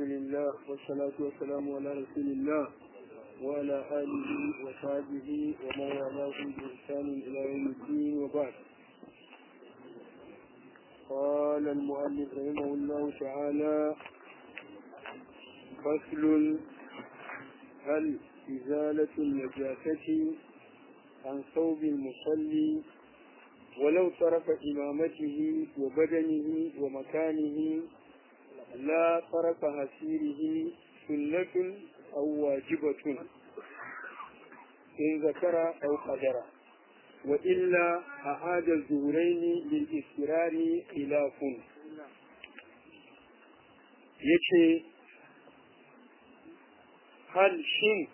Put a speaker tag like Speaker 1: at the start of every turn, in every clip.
Speaker 1: لله والصلاة والسلام على رسول الله وعلى آله وصحبه ومن والاه بإحسان إلى يوم الدين وبعد قال المؤلف رحمه الله تعالى فصل هل إزالة النجاسة عن ثوب المصلي ولو طرف إمامته وبدنه ومكانه لا طرف هسيره سنة أو واجبة إن ذكر أو قدر وإلا أعاد الظهرين للإسرار خلاف يكي هل شن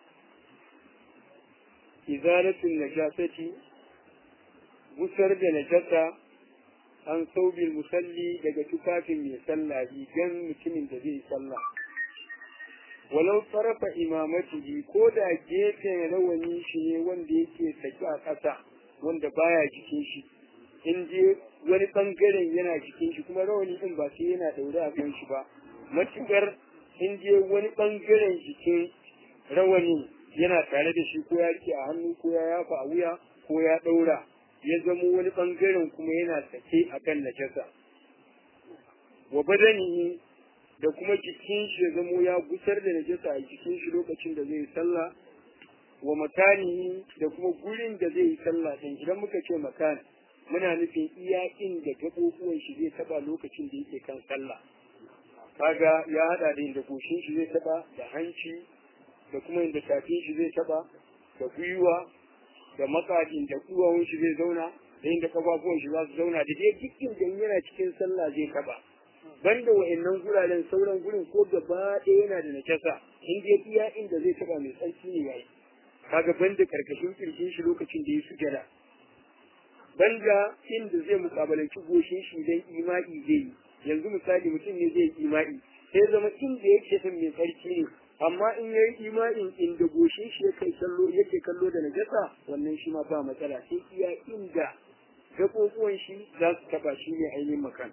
Speaker 1: إزالة النجاسة gusar da najasa an saubil musalli daga tufafin mai sallah rigan mutumin da zai sallah walau tsarafa imamatihi ko da gefen rawani shi ne wanda yake saki a ƙasa wanda baya jikin shi in je wani bangaren yana jikin shi kuma rawani din ba sai yana daure a kan shi ba matukar in je wani bangaren jikin rawani yana tare da shi ko ya rike a hannu ko ya yafa a wuya ko ya daura ya zamo wani bangaren kuma yana sake a kan najasa wa badanihi da kuma jikin shi ya zamo ya gusar da najasa a jikin shi lokacin da zai sallah wa makanihi da kuma gurin da zai yi sallah din idan muka ce makan muna nufin iya inda gaɓoɓuwan shi zai taba lokacin da yake kan sallah kaga ya hada da inda goshin shi zai taba da hanci da kuma inda tafin shi zai taba da gwiwa da makadin da kuwawun shi zai zauna da inda kafafuwan shi za su zauna da dai duk inda yana cikin sallah zai taba banda wa'annan guraren sauran gurin ko gaba ɗaya yana da najasa in dai iya inda zai taba mai tsarki ne yayi kaga banda karkashin kirjin shi lokacin da ya sujada banda inda zai mukabalanci goshin shi dan ima'i zai yi yanzu misali mutum ne zai ima'i sai zama inda yake din mai tsarki ne amma in yayi ima'in inda goshin shi yake kallo yake kallo da najasa wannan shi ma ba matsala sai iya inda gaɓoɓuwan shi za su taɓa shi ne ainihin makan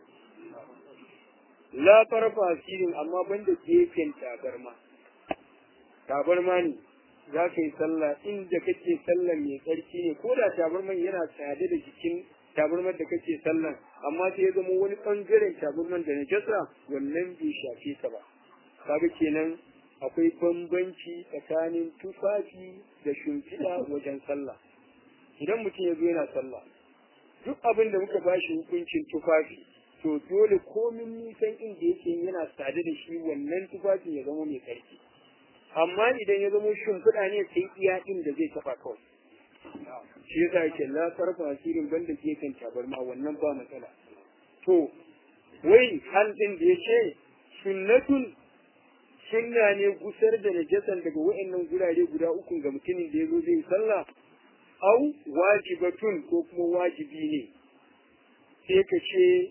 Speaker 1: la farfa asirin amma banda gefen tabarma tabarma ne za ka yi sallah inda kake sallah mai tsarki ne ko da tabarman yana tsade da jikin tabarmar da kake sallah amma sai ya zama wani ɓangaren tabarman da najasa wannan bai shafe ka ba kaga kenan akwai bambanci tsakanin tufafi da shimfiɗa wajen sallah idan mutum ya zo yana sallah duk abin da muka bashi hukuncin tufafi to dole komin nisan inda yake yana sade da shi wannan tufafi ya zama mai ƙarfi amma idan ya zama shimfiɗa ne sai iya inda zai taɓa kawai shi yasa yake la sarfa asirin banda gefen tabarma wannan ba matsala to wai hal din da ya ce sunnatun sunna ne gusar da najasan daga wa'annan gurare guda uku ga mutumin da ya zo zai sallah au wajibatun ko kuma wajibi ne sai ka ce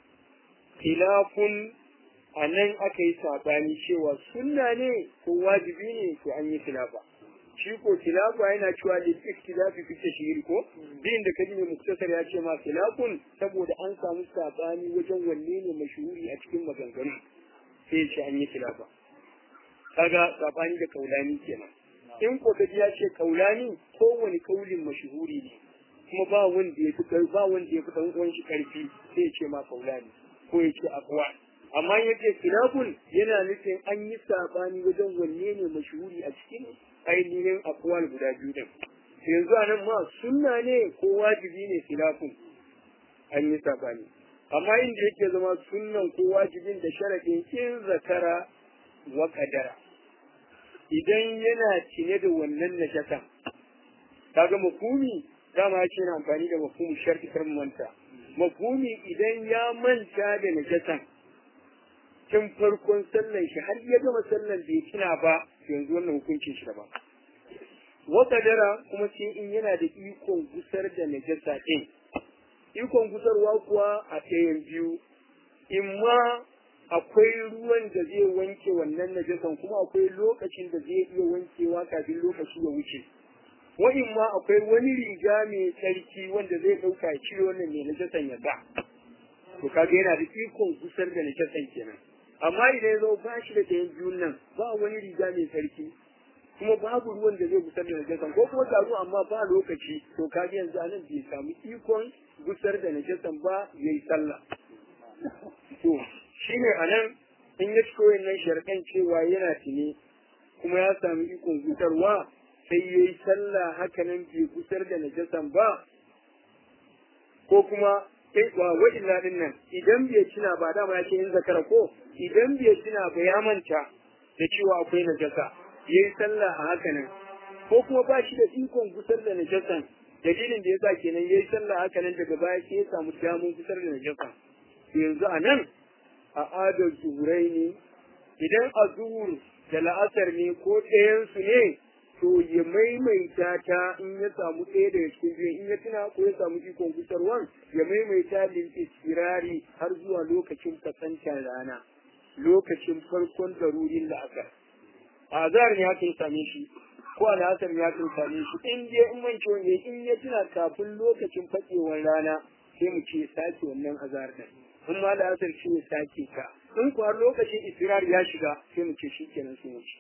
Speaker 1: khilafun a nan aka yi sabani cewa sunna ne ko wajibi ne to an yi khilafa shi ko khilafa yana cewa da ikhtilafi fi tashhir ko din da kaji ne muktasar ya ce ma khilafun saboda an samu sabani wajen wanne ne mashhuri a cikin maganganu sai ya ce an yi khilafa kaga sabani da kaulani kenan in ko kaji ya ce kaulani kowane kaulin mashhuri ne kuma ba wanda ya fi ba wanda ya fi dan uwan shi karfi sai ya ce ma kaulani ko ya ce aqwa amma ya ce khilafun yana nufin an yi sabani wajen wanne ne mashhuri a cikin ainihin aqwal guda biyu din yanzu anan ma sunna ne ko wajibi ne khilafun an yi sabani amma inda yake zama sunnan ko wajibin da sharadin in zakara wa kadara idan yana cine da wannan najasa kaga mafhumi dama ya ce na amfani da mafhumu sharti kar manta mafhumi idan ya manta da najasan tun farkon sallan shi har ya gama sallan bai tuna ba yanzu wannan hukuncin shi daban wa kadara kuma sai in yana da ikon gusar da najasa din ikon gusarwa kuwa a ɗayan biyu in ma akwai ruwan da zai wanke wannan najasan kuma akwai lokacin da zai iya wankewa kafin lokaci ya wuce wa'in ma akwai wani riga mai tsarki wanda zai ɗauka ya cire wannan mai najasan ya ba to kaga yana da ikon gusar da najasan kenan amma idan ya zo ba shi da ɗayan biyun nan ba wani riga mai sarki kuma babu ruwan da zai gusar da najasan ko kuma ga ruwa amma ba lokaci to ka yanzu anan bai samu ikon gusar da najasan ba yayi sallah to shine anan in ya ciko wannan sharɗan cewa yana tuni kuma ya samu ikon gusarwa sai yayi sallah haka nan bai gusar da najasan ba ko kuma sai wa wa'illa din nan idan bai tuna ba dama ya ce in zakara ko idan bai tuna ba ya manta da cewa akwai najasa ya yi sallah a haka nan ko kuma ba shi da ikon gusar da najasan dalilin da ya sa kenan ya yi sallah haka nan daga baya sai ya samu damun gusar da najasan yanzu a nan a adar zuhurai ne idan a zuhur da la'asar ne ko ɗayansu ne to ya maimaita ta in ya samu ɗaya daga cikin biyu in ya tuna ko ya samu ikon gusarwan ya maimaita lil istirari har zuwa lokacin kasantar rana lokacin farkon darurin la'asar azar ne haka ya same shi ko al'asar ne haka ya same shi in dai in man ciwon yayi in ya tuna kafin lokacin fakewar rana sai mu ce sake wannan azar din in ma al'asar ce ya sake ta in kuwa lokacin istirar ya shiga sai mu ce shikenan sun wuce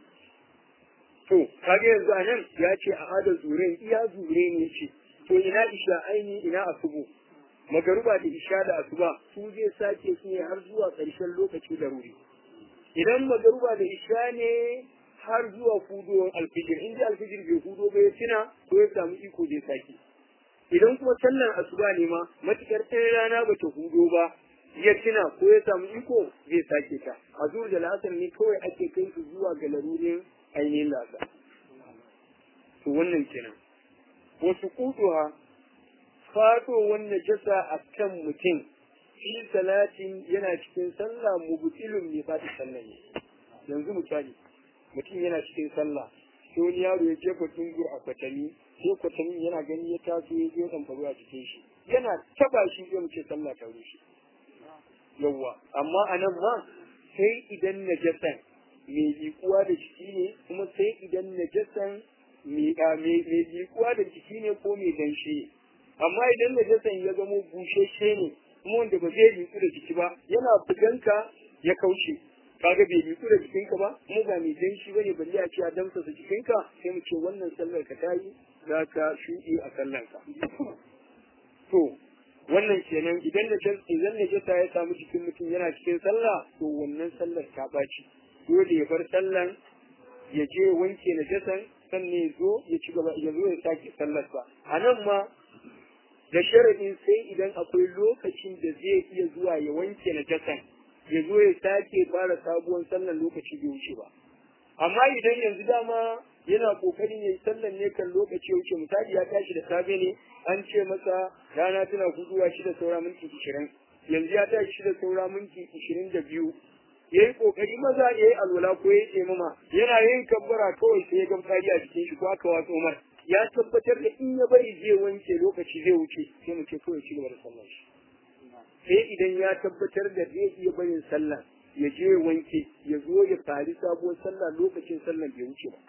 Speaker 1: to kage yanzu a nan ya ce a hada zuren iya zure ne ce to ina isha aini ina asubu magaruba da isha da asuba su zai sake su ne har zuwa ƙarshen lokaci da ruri idan magaruba da isha ne har zuwa hudowar alfijir in ji alfijir bai hudo ba ya tuna ko ya samu iko zai sake idan kuma sallar asuba ne ma matukar ɗaya rana ba ta hudo ba ya tuna ko ya samu iko zai sake ta a zuwa da la'asar ne kawai ake kai su zuwa ga larurin ainihin lasa to wannan kenan wasu kuduwa faɗowar najasa a kan mutum fi salatin yana cikin sallah mubtilun ne ba ta sallah ne yanzu misali mutum yana cikin sallah sai wani yaro ya jefa tungur a kwatami sai kwatami yana gani ya taso ya je dan faru a cikin shi yana taba shi zai mu ce sallah ta rushe yawwa amma anan ma sai idan najasan mai liƙuwa da jiki ne kuma sai idan najasan mai liƙuwa da jiki ne ko mai danshi ne amma idan najasan ya zamo busheshe ne kuma wanda ba zai liƙu da jiki ba yana fitanka ya kauce kaga bai liƙu da jikinka ba kuma ba mai danshi bane balle a ce a damsa da jikinka sai mu ce wannan sallar ka tayi za ka shuɗe a sallarka to wannan kenan idan da idan najasa ya samu jikin mutum yana cikin sallah to wannan sallar ta ɓaci dole ya bar sallan ya je wanke najasan sannan ya zo ya ci gaba ya zo ya sake sallarsa a nan ma da sharadin sai idan akwai lokacin da zai iya zuwa ya wanke najasan ya zo ya sake fara sabuwar sallan lokaci bai wuce ba amma idan yanzu dama yana kokarin yayi sallan ne kan lokaci ya wuce misali ya tashi da safe ne an ce masa rana tana guduwa shi da saura minti ishirin yanzu ya tashi shi da saura minti ishirin da biyu ya yi kokari maza ya yi alwala ko ya yi mama yana yin kabbara kawai sai ya ga fari a jikin shi ko aka watsa umar ya tabbatar da in ya bari zai wanke lokaci zai wuce sai mu ce kawai ci gaba da sallar shi sai idan ya tabbatar da zai iya barin sallah ya je ya wanke ya zo ya fari sabuwar sallah lokacin sallar bai wuce ba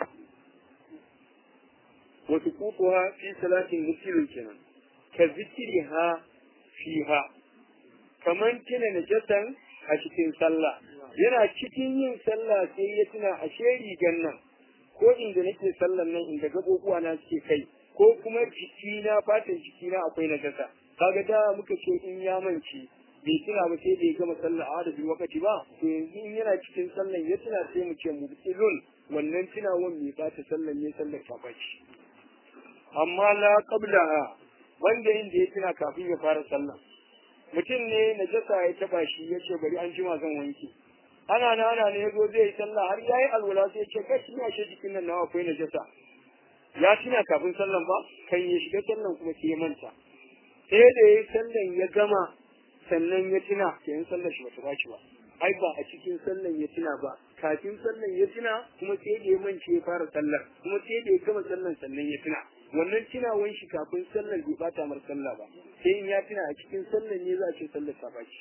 Speaker 1: wasu kukuwa fi salatin mutilin kenan ka zikiriha fiha kaman kina najasan a cikin sallah yana cikin yin sallah sai ya tuna a rigan nan ko inda nake sallan nan inda gabobuwa na suke kai ko kuma jikina fatan jikina akwai najasa kaga da muka ce in ya manci bai tuna ba sai da ya gama sallah a da wakati ba to yanzu in yana cikin sallan ya tuna sai mu ce mubtilun wannan tunawan mai bata sallan ne sallar ta baci amma la qablaha wanda inda ya tuna kafin ya fara sallah mutum ne najasa ya taba shi ya ce bari an jima zan wanke ana na ana ne yazo zai yi sallah har yayi alwala sai ce kai ina shi jikin nan nawa akwai najasa ya tuna kafin sallan ba kan ya shiga sallan kuma sai ya manta sai da yayi sallan ya gama sannan ya tuna sai in sallar shi bata bashi ba ai ba a cikin sallan ya tuna ba kafin sallan ya tuna kuma sai da ya mance ya fara sallar kuma sai da ya gama sallan sannan ya tuna wannan tunawan shi kafin sallar bai bata mar sallah ba sai in ya tuna a cikin sallan ne za a ce sallar ta bashi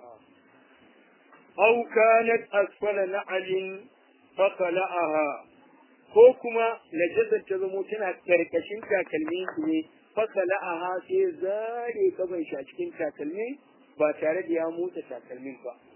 Speaker 1: aw kanat asfala na'alin faqala'aha ko kuma najasar ta zamo tana karkashin takalmin shi ne faqala'aha sai zare kaban shi a cikin takalmin ba tare da ya motsa takalmin ba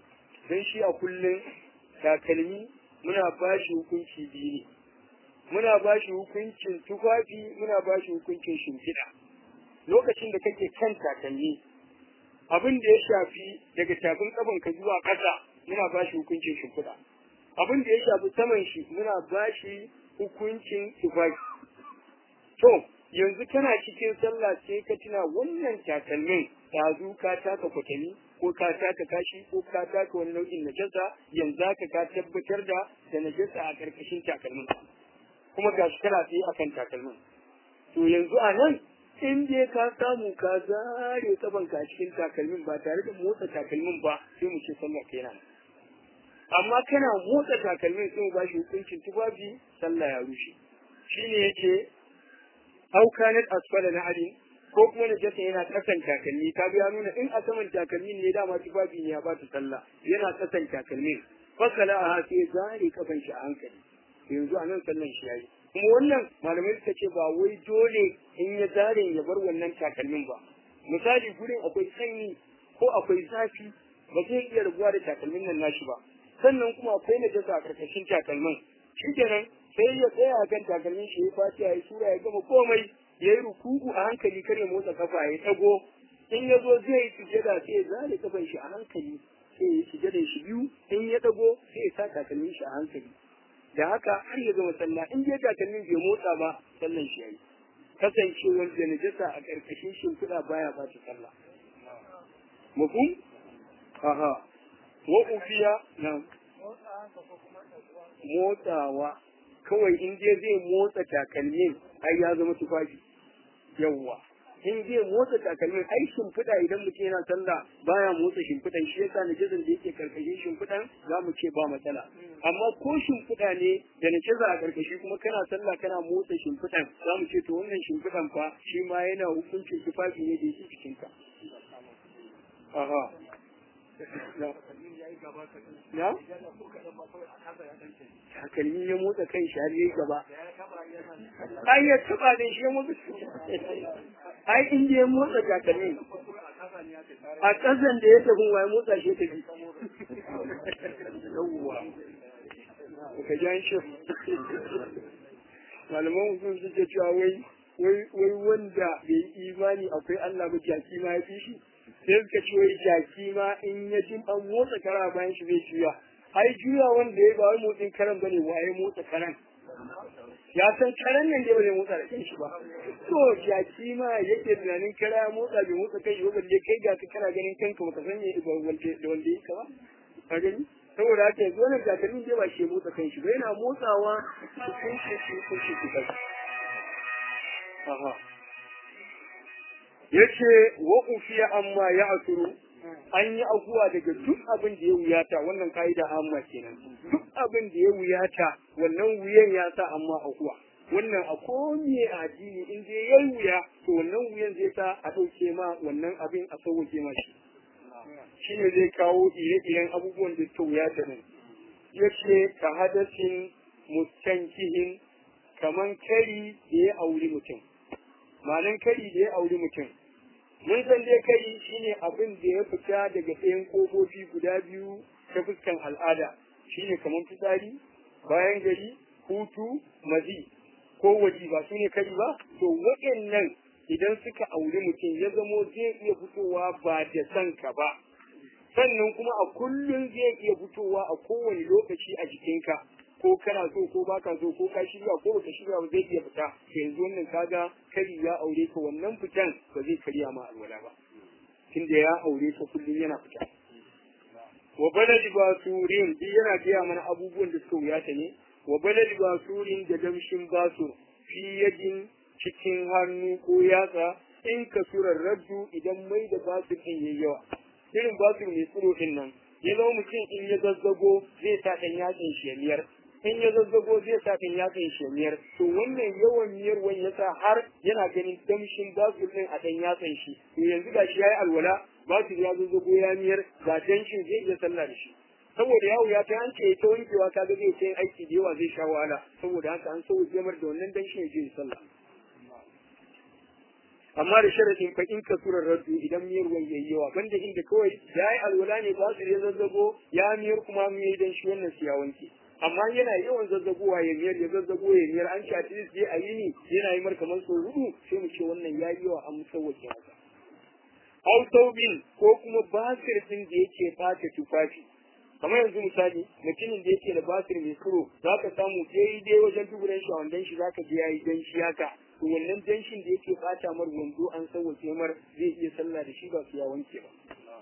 Speaker 1: don shi a kullum takalmi muna ba shi hukunci biyu ne muna ba shi hukuncin tufafi muna ba shi hukuncin shimfiɗa lokacin da kake kan takalmi abin da ya shafi daga tafin ka zuwa ƙasa muna ba shi hukuncin shimfiɗa abin da ya shafi saman shi muna ba shi hukuncin tufafi to yanzu kana cikin sallah sai ka tuna wannan takalmin ɗazu ka taka kwatami ko ka taka kashi ko ka taka wani nau'in najasa yanzu ka ka tabbatar da da najasa a ƙarƙashin takalmin kuma ga shi kana tsaye akan takalmin to yanzu a nan in dai ka samu ka zare kaban ka cikin takalmin ba tare da motsa takalmin ba sai mu ce sallah kenan amma kana motsa takalmin sai mu ba shi hukuncin tufafi sallah ya rushe shine yace au kanat asfala na adin ko kuma na jasa yana kasan takalmi ka ya nuna in a saman takalmi ne dama tufafi ne ya ba ta sallah yana kasan takalmin fasala a sai zare kafan shi a hankali yanzu a nan sallan shi yayi kuma wannan malamai suka ce ba wai dole in ya zare ya bar wannan takalmin ba misali gurin akwai sanyi ko akwai zafi ba zai iya rabuwa da takalmin nan nashi ba sannan kuma akwai najasa a karkashin takalmin shikenan sai ya tsaya a kan takalmin shi ya fashi ya yi sura ya gama komai ya yi rukuku a hankali kar ya motsa kafa ya tago in ya zo zai yi sujada sai ya zare kafan shi a hankali sai ya yi sujada shi biyu in ya dago sai ya sa takalmin shi a hankali da haka har ya gama sallah in dai takalmin bai motsa ba sallan shi yayi kasancewar da najasa a karkashin shimfiɗa baya ba ta sallah mafhum aha wa ufiya na motsawa kawai in dai zai motsa takalmin ai ya zama tufafi yawwa in zai motsa takalmin ai shimfiɗa idan mutum yana sallah baya motsa shimfiɗan shi yasa najazan da yake karkashin shimfiɗan za mu ce ba matsala amma ko shimfiɗa ne da najaza a karkashi kuma kana sallah kana motsa shimfiɗan za mu ce to wannan shimfiɗan fa shi ma yana hukuncin tufafi ne da yake cikin ka aha na takalmi ya motsa kan shi har yayi gaba ai ya taba da shi ya motsa ai in ya motsa takalmi a ƙasan da ya tafi wa ya motsa shi tafi yawwa ka ji an shi malaman usul suke cewa wai wai wanda bai yi imani akwai Allah ba jaki ma ya fi shi sai suka ce wai jaki ma in ya jin an motsa kara bayan shi zai juya ai juya wanda ya ba wai motsin karan bane waye motsa karan ya san karan nan dai ba zai motsa da kanshi ba to jaki ma yake tunanin kara ya motsa bai motsa kai ba balle kai ga ka kana ganin kanka baka san me da wanda da wanda yake ba ka gani saboda haka yanzu wannan jakalmin dai ba shi motsa kanshi ba yana motsawa cikin shi cikin shi cikin aha yace wa ufiya amma ya asuru an yi afuwa daga duk abin da ya wuyata wannan ka'ida amma kenan duk abin da ya wuyata wannan wuyan ya sa amma afuwa wannan a komiye a addini in dai ya wuya to wannan wuyan zai sa a ɗauke ma wannan abin a sauke ma shi shine zai kawo ire-iren abubuwan da suka wuyata nan yace ka hadasin mustankihin kaman kari da ya auri mutum malan kari da ya auri mutum mun san dai kai shine abin da ya fita daga ɗayan ƙofofi guda biyu ta fuskan al'ada shine kamar fitsari bayan gari hutu mazi ko waji ba su ne kari ba to waɗannan idan suka auri mutum ya zamo zai iya fitowa ba da san ka ba sannan kuma a kullum zai iya fitowa a kowane lokaci a jikinka ko kana so ko baka so ko ka shirya ko baka shirya ba zai iya fita yanzu wannan kaga kari ya aure ka wannan fitan ba zai karya ma alwala ba tunda ya aure ka kullum yana fita wa baladi basurin duk yana gaya mana abubuwan da suka wuyata ne wa baladi basurin da damshin basur fi yadin cikin hannu ko yatsa in ka surar raddu idan mai da basur din yayi yawa irin basur mai tsiro din nan ya zama mutum in ya zazzago zai sa ɗan yatsin shi ya miyar in ya zazzago zai sa ɗan yatsin shi ya miyar to wannan yawan miyar wani ya sa har yana ganin damshin basur din a ɗan yatsin shi to yanzu ga shi ya yi alwala basur ya zazzago ya miyar ga danshin zai iya sallah da shi saboda yawo ya ta hanke ta wankewa ka ga zai ta yin aiki da yawa zai sha wahala saboda haka an so jamar da wannan danshin ya je sallah amma da sharadin fa in ka tura raddu idan miyar ruwan yayi yawa banda inda kawai yayi alwala ne ba su ya zazzago ya miyar kuma mu yi dan shi wannan su ya wanke amma yana yawan zazzagowa ya miyar ya zazzago ya miyar an ci at least dai a yi ni yana yi mar kamar sau hudu sai mu ce wannan yayi yawa an musawwake haka au taubin ko kuma basir din da yake fata tufafi kamar yanzu misali mutumin da yake da basir mai kuro za ka samu daidai wajen duburan shi a wandan shi za ka je yayi danshi haka to wannan danshin da yake fata mar wando an sauwake mar zai iya sallah da shi ba su ya wanke ba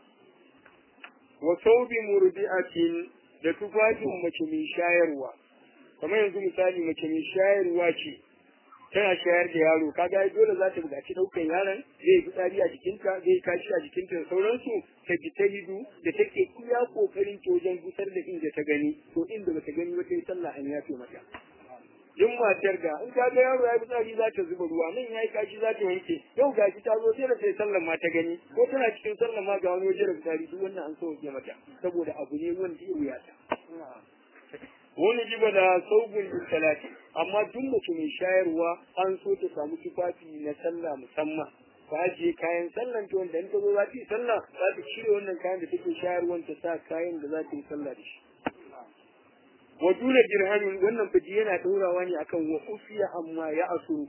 Speaker 1: wa saubi murdi'atin da tufafin mace mai shayarwa kamar yanzu misali mace mai shayarwa ce tana shayar da yaro kaga ai dole za ta buƙaci ɗaukan yaron zai yi fitsari a jikinta zai kashi a jikinta da sauransu ta ji ta hidu da take iya kokarin ta wajen gusar da inda ta gani to inda bata gani ba ta yi sallah an yafe mata duk matar da in ta ga yaro ya yi fitsari za ta zuba ruwa nan ya yi kashi za ta wanke yau gashi ta zo sai da sai sallan ma ta gani ko tana cikin sallan ma ga wani waje da fitsari duk wannan an sauke mata saboda abu ne wanda ya wuya ta wani jiba da saugun salati amma duk mace mai shayarwa an so ta samu tufafi na sallah musamman ta ajiye kayan sallan ta wanda in ta zo za ta yi sallah za ta cire wannan kayan da take shayarwan ta sa kayan da za ta yi sallah da shi wa dole dirhamin wannan fiji yana ɗaurawa ne akan wa ufiya amma ya asuru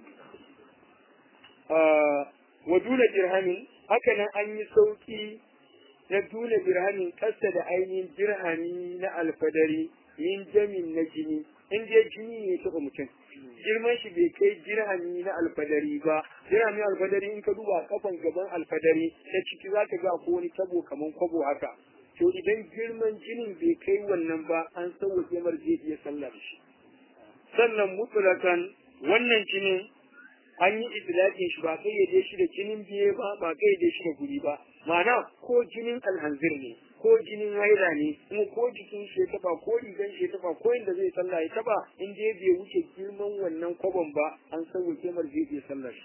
Speaker 1: wa dole dirhamin haka nan an yi sauki na dole dirhamin kasa da ainihin dirhami na alfadari min jamin na jini in dai jini ne taɓa mutum girman shi bai kai dirhami na alfadari ba dirhami alfadari in ka duba kafan gaban alfadari ta ciki za ka ga ko wani tabo kaman kwabo haka to idan girman jinin bai kai wannan ba an sauwaƙe mar zai iya sallah da shi sannan mutulakan wannan jinin an yi itlaqin shi ba kayyade shi da jinin biye ba ba kayyade shi da guri ba ma'ana ko jinin alhanzir ne ko jinin haila ne kuma ko jikin shi ya taba ko rigan shi ya taba ko inda zai sallah ya taba in dai bai wuce girman wannan kwabon ba an sauwaƙe mar zai iya sallah shi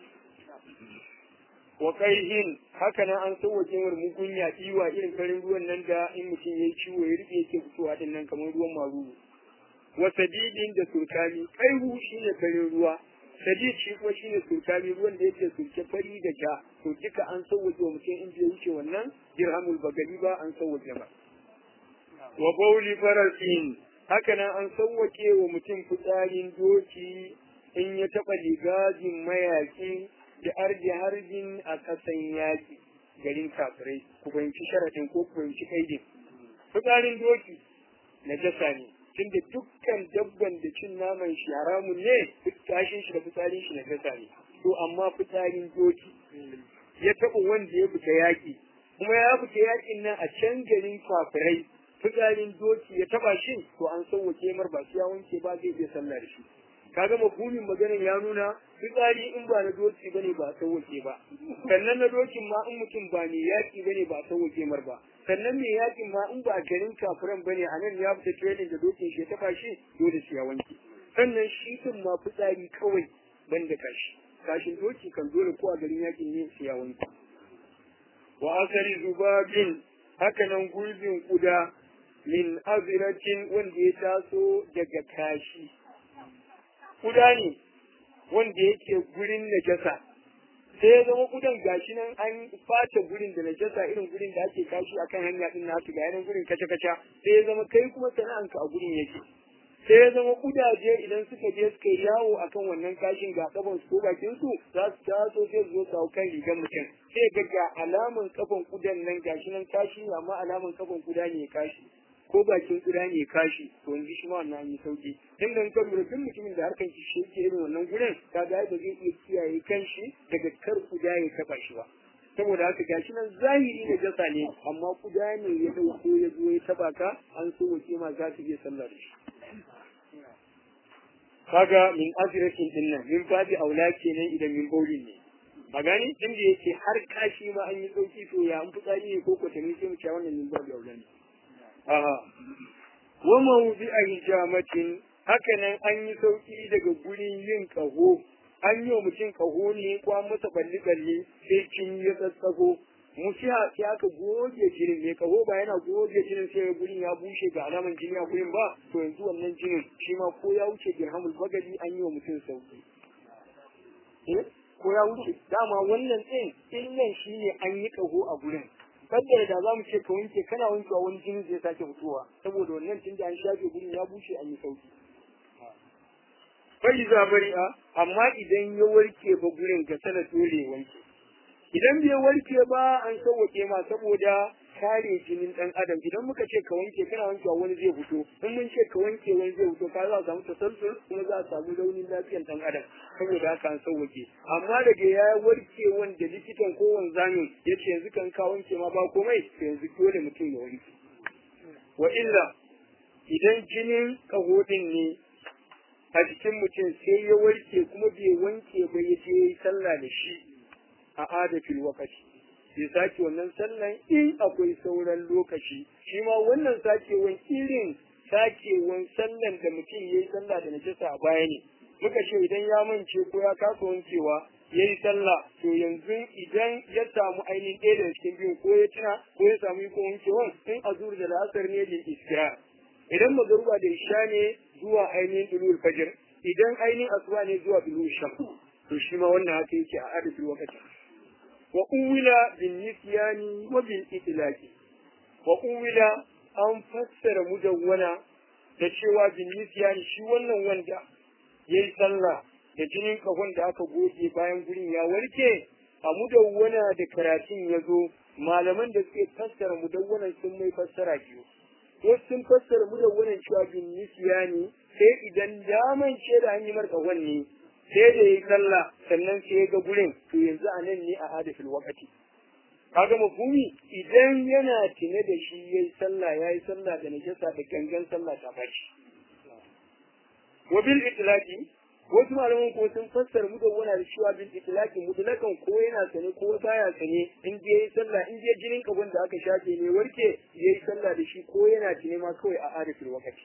Speaker 1: wa kaihin haka nan an sauwaƙe mar mugunya iwa irin farin ruwan nan da in mutum ya yi ciwo ya rufe yake fitowa din nan kamar ruwan maruru wa sadidin da sulkani kaihu shine farin ruwa sadid shi kuma shine sulkani ruwan da yake sulke fari da ja to duka an sauwaƙe wa mutum in bai wuce wannan dirhamul bagali ba an sauwaƙe ba wa bauli farasin haka nan an sauwaƙe wa mutum fitsarin doki in ya taɓa ligajin mayaƙi da arji harbin a ƙasan yaƙi garin kafirai ku fahimci sharaɗin ko ku fahimci kaidin fitsarin doki na jasa ne tunda dukkan dabban da cin naman shi haramun ne kashin shi da fitsarin shi na jasa ne to amma fitsarin doki ya taɓa wanda ya fita yaƙi kuma ya fita yaƙin nan a can garin kafirai fitsarin doki ya taɓa shi to an sauwake mar ba ya wanke ba zai iya sallah da shi kaga mafhumin maganar ya nuna fitsari in ba na doki bane ba sauwake ba sannan na dokin ma in mutum ba ne yaƙi bane ba sauwake mar ba sannan mai yaƙin ma in ba garin kafiran bane a nan ya fita training da dokin shi ya taɓa shi dole shi ya wanke sannan shi din ma fitsari kawai ban da kashi kashin doki kan dole ko a garin yaƙin ne shi ya wanke wa asari zubabin haka nan gurbin kuda min aziratin wanda ya taso daga kashi kuda ne wanda yake gurin najasa sai ya zama kudan gashi nan an fata gurin da najasa irin gurin da ake kashi akan hanya din na haka ga yanan gurin kaca kaca sai ya zama kai kuma sana'anka a gurin yake sai ya zama kudaje idan suka je suka yawo akan wannan kashin ga kafan su ko bakin su za su taso sai su zo su hau kan rigar mutum sai ga ga alaman kafan kudan nan gashi nan kashi amma alaman kafan kuda ne kashi ko bakin kuda ne kashi to yanzu shi ma wannan an yi sauki tun da ka lura duk mutumin da harkan shi yake irin wannan gurin ka ga ba zai iya kiyaye kanshi daga kar kuda ya taba shi ba saboda haka gashi nan zahiri na jasa ne amma kuda ne ya dauko ya zo ya taba ka an so wace ma za ta iya sallah da shi kaga min azratin din nan min babi aula kenan idan min baulin ne a gani tun da yake har kashi ma an yi sauki to ya an fitsari ne ko kwatami sai mu ce wannan min babi aula ne aha wa mawdi a hijamatin haka nan an yi sauki daga gurin yin kaho an yi wa mutum kaho ne ko an masa balli balli sai kin ya tsatsago musiha sai aka goge jinin mai kaho ba yana goge jinin sai gurin ya bushe ga alaman jini a gurin ba to yanzu wannan jinin shi ma ko ya wuce dirhamul bagali an yi wa mutum sauki ko ya wuce dama wannan ɗin illan shi ne an yi ƙaho a gurin kaddara da za mu ce ka wanke kana wankewa wani jini zai sake fitowa saboda wannan tun da an shafe gurin ya bushe an yi sauki bai za bari a amma idan ya warke ba gurin ga sana dole wanke idan bai warke ba an sauwake ma saboda kare jinin dan adam idan muka ce ka wanke kana wankewa wani zai fito in mun ce ka wanke wani zai fito ka za a samu tasalsul kuma za a samu raunin lafiyar dan adam saboda haka an sauwake amma daga ya warke wanda likitan ko wanzamin ya ce yanzu kan ka wanke ma ba komai yanzu dole mutum ya wanke wa illa idan jinin kahodin ne a jikin mutum sai ya warke kuma bai wanke ba ya je yi sallah da shi a adafin wakati sai sake wannan sallan in akwai sauran lokaci shi ma wannan sakewan irin sakewan sallan da mutum ya yi sallah da najasa a baya ne muka ce idan ya mance ko ya kasa wankewa ya yi sallah to yanzu idan ya samu ainihin ɗaya daga cikin biyun ko ya tuna ko ya samu iko wankewan in azur da lasar ne da iskira idan magaruba da isha ne zuwa ainihin dulul fajr idan ainihin asuba ne zuwa dulul sham to shi ma wannan haka yake a adadin wakati wa uwila bin nisyani wa bil itlaqi wa uwila an fassara mudawwana da cewa bin nisyani shi wannan wanda yayi sallah da jinin kahon da aka goge bayan gurin ya warke a mudawwana da karatun ya zo malaman da suke fassara mudawwanan sun mai fassara biyu wasu sun fassara mudawwanan cewa bin nisyani sai idan daman ce da an yi marka wanne sai da yi sallah sannan sai ya ga gurin to yanzu a nan ne a hadafin wakati kaga mafhumi idan yana tune da shi yayi sallah yayi sallah da najasa da gangan sallah ta baci wa bil itlaqi wasu malaman ko sun fassara mudawwana da cewa bil itlaqi mutlakan ko yana sane ko baya sane in je yayi sallah in je jinin kabon da aka shafe ne warke yayi sallah da shi ko yana tune ma kawai a hadafin wakati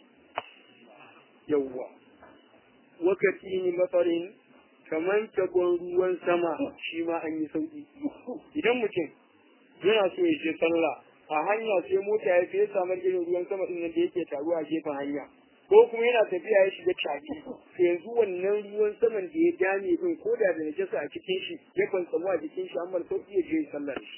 Speaker 1: yawwa wakati ne matsarin kamar tagon ruwan sama shi ma an yi sauki idan mutum yana so ya je sallah a hanya sai mota ya fiye samar irin ruwan sama din da yake taruwa a gefen hanya ko kuma yana tafiya ya shiga caki to yanzu wannan ruwan saman da ya dame din ko da da najasa a cikin shi ya kwantsamu a jikin shi amma sauki ya je sallah da shi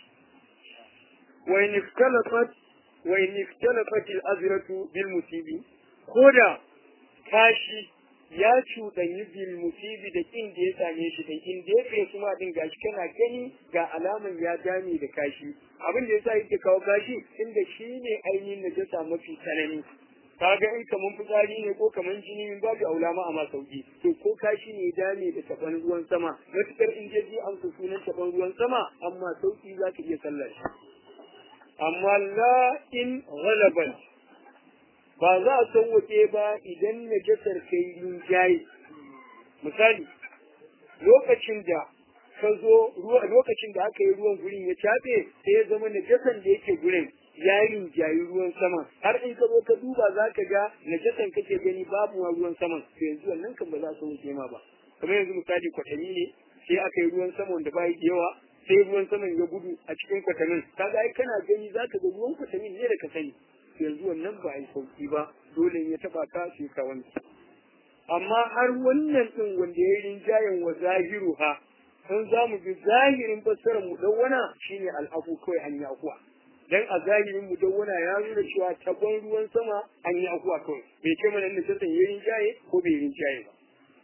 Speaker 1: wa in ikhtalafat wa in ikhtalafat al-azratu bil musibi ko da kashi ya cuɗanyi bil musibi da kin da ya same shi da in da ya kai kuma din gashi kana gani ga alaman ya dame da kashi abin da yasa yake kawo kashi inda shi ne ainihin najasa mafi tsanani kaga in kaman fitsari ne ko kaman jini min babu aulama a ma sauki to ko kashi ne dame da taban ruwan sama matukar in je ji amsa sunan taban ruwan sama amma sauki za ka iya sallar shi amma la in ghalabat ba za a sauwake ba idan najasar kai rinjaye misali lokacin da ka zo lokacin da aka yi ruwan gurin ya cafe sai ya zama najasan da yake gurin ya rinjayi ruwan sama har in ka zo ka duba za ka ga najasan kake gani babu ma ruwan saman to yanzu wannan kan ba za su wuce ma ba kamar yanzu misali kwatami ne sai aka yi ruwan sama wanda ba yawa sai ruwan saman ya gudu a cikin kwatamin kaga ai kana gani za ka ga ruwan kwatamin ne da ka sani yanzu wannan ba a yi sauki ba dole ya taba ka sai ka wanke amma har wannan din wanda ya yi rinjayen wa zahiru ha sun za mu bi zahirin fassarar mu dawwana shine al'afu kawai an yi akuwa dan a zahirin mu dawwana ya nuna cewa tabon ruwan sama an yi akuwa kawai bai ce mana inda sassan ya rinjaye ko bai rinjaye ba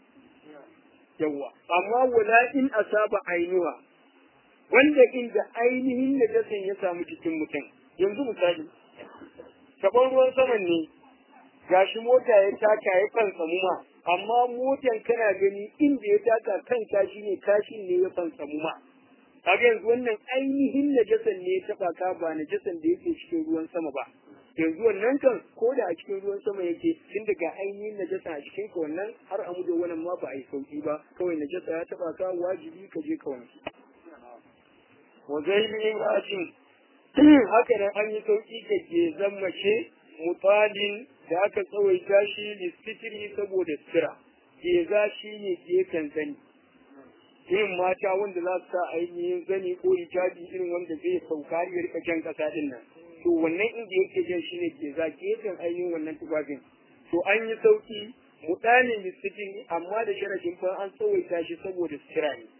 Speaker 1: yawwa amma wala in asaba ainuwa wanda inda ainihin najasan ya samu cikin mutum yanzu misali gaban ruwan saman ne gashi mota ya taka ya fantsamu ma amma motan kana gani inda ya taka kan kashi ne kashin ne ya fantsamu ma kaga yanzu wannan ainihin najasan ne ya taba ka ba najasan da yake cikin ruwan sama ba yanzu wannan kan ko da a cikin ruwan sama yake tun daga ainihin najasa a cikin ka wannan har amu da wannan ma ba a yi sauki ba kawai najasa ya taba ka wajibi ka je ka wanke wa zailin rajin haka nan an yi sauki ga gezan mace mutalin da aka tsawaita shi listitiri saboda sira geza shi ne gefen zani irin mata wanda za su sa ainihin zani ko hijabi irin wanda zai sauka ya rika jan kasa din nan to wannan inda yake jan shi ne geza gefen ainihin wannan tufafin to an yi sauki mutalin listitiri amma da sharafin fa an tsawaita shi saboda sira ne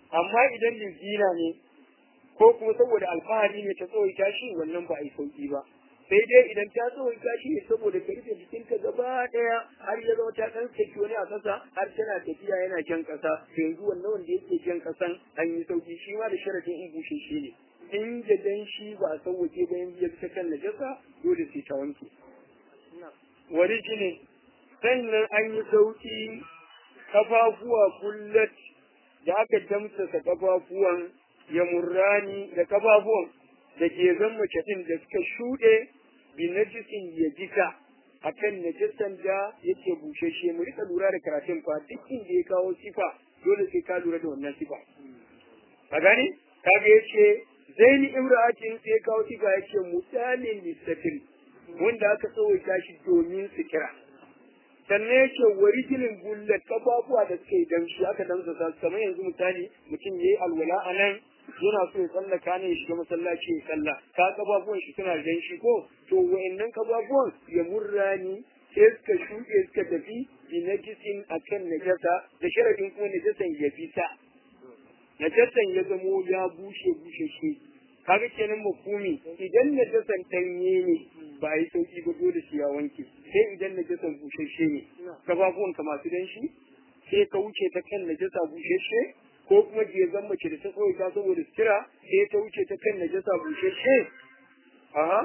Speaker 1: amma idan lizina ne ko kuma saboda alfahari ne ta tsawaita shi wannan ba a yi sauki ba sai dai idan ta tsawaita shi ne saboda ka rufe jikinka gaba daya har ya zama ta dan saki wani a kasa har tana tafiya yana jan kasa to yanzu wannan wanda yake jan kasan an yi sauki shi ma da sharadin in bushe shi ne in da dan shi ba a sauwake ba yanzu ya ta kan najasa dole sai ta wanke wani ne sannan an yi sauki kafafuwa kullat da aka damsasa kafafuwan ya murrani da kafafuwan da ke zan mace din da suka shuɗe bi najisin ya jika akan najisan da yake bushashe mu rika lura da karatun fa duk inda ya kawo sifa dole sai ka lura da wannan sifa a gani kaga yace zaini imra'atin sai ya kawo sifa yace mutalin lisatil wanda aka tsawaita shi domin su kira sannan yake warijinin bullet kafafuwa da suka yi damshi aka damsa sa kamar yanzu misali mutum yayi alwala a nan yana so ya tsallaka ne ya shiga masallaci ya sallah ka kafafuwan shi suna danshi ko to wa'annan kafafuwan ya murrani sai suka shuɗe suka tafi bi najisin akan najasa da sharadin kuma najasan ya fita najasan ya zamo ya bushe bushe shi kaga kenan mafumi idan najasan danye ne ba yi sauki ba dole shi ya wanke sai idan najasan bushashe ne kafafuwan ka masu danshi sai ka wuce ta kan najasa bushashe ko kuma gezan mace da ta tsawaita saboda sutura sai ta wuce ta kan najasa bushashe aha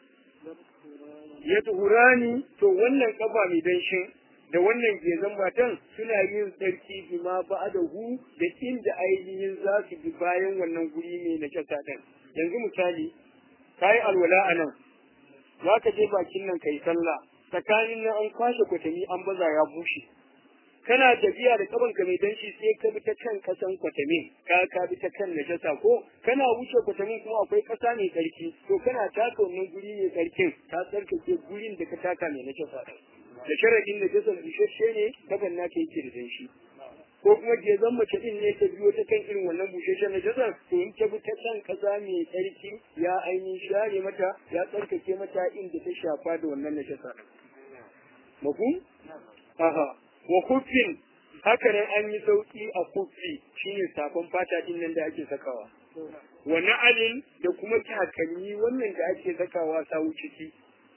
Speaker 1: ya tuhurani to wannan kafa mai danshin da wannan gezan matan suna yin tsarki bima ba'adahu da inda ainihin za su bi bayan wannan guri mai najasa din yanzu misali kayi alwala a nan za ka je bakin nan kai sallah tsakanin nan an kwashe kwatami an baza ya bushe kana tafiya da kaban ka mai danshi sai ka bi ta kan kasan kwatamin ka ka bi ta kan najasa ko kana wuce kwatamin kuma akwai kasa mai tsarki to kana taka wannan guri mai tsarkin ka tsarkake gurin da ka taka mai najasa da sharadin najasan bushashe ne kaban naka yake da danshi ko kuma gezan mace din ne ta biyo ta kan irin wannan busheshen najasar to in ta bi ta kan kasa mai tsarki ya ainihin share mata ya tsarkake mata inda ta shafa da wannan najasa mafhum aha wa kuffin haka nan an yi sauki a kuffi shine safan fata din nan da ake sakawa wa na'alin da kuma takalmi wannan da ake sakawa sawu ciki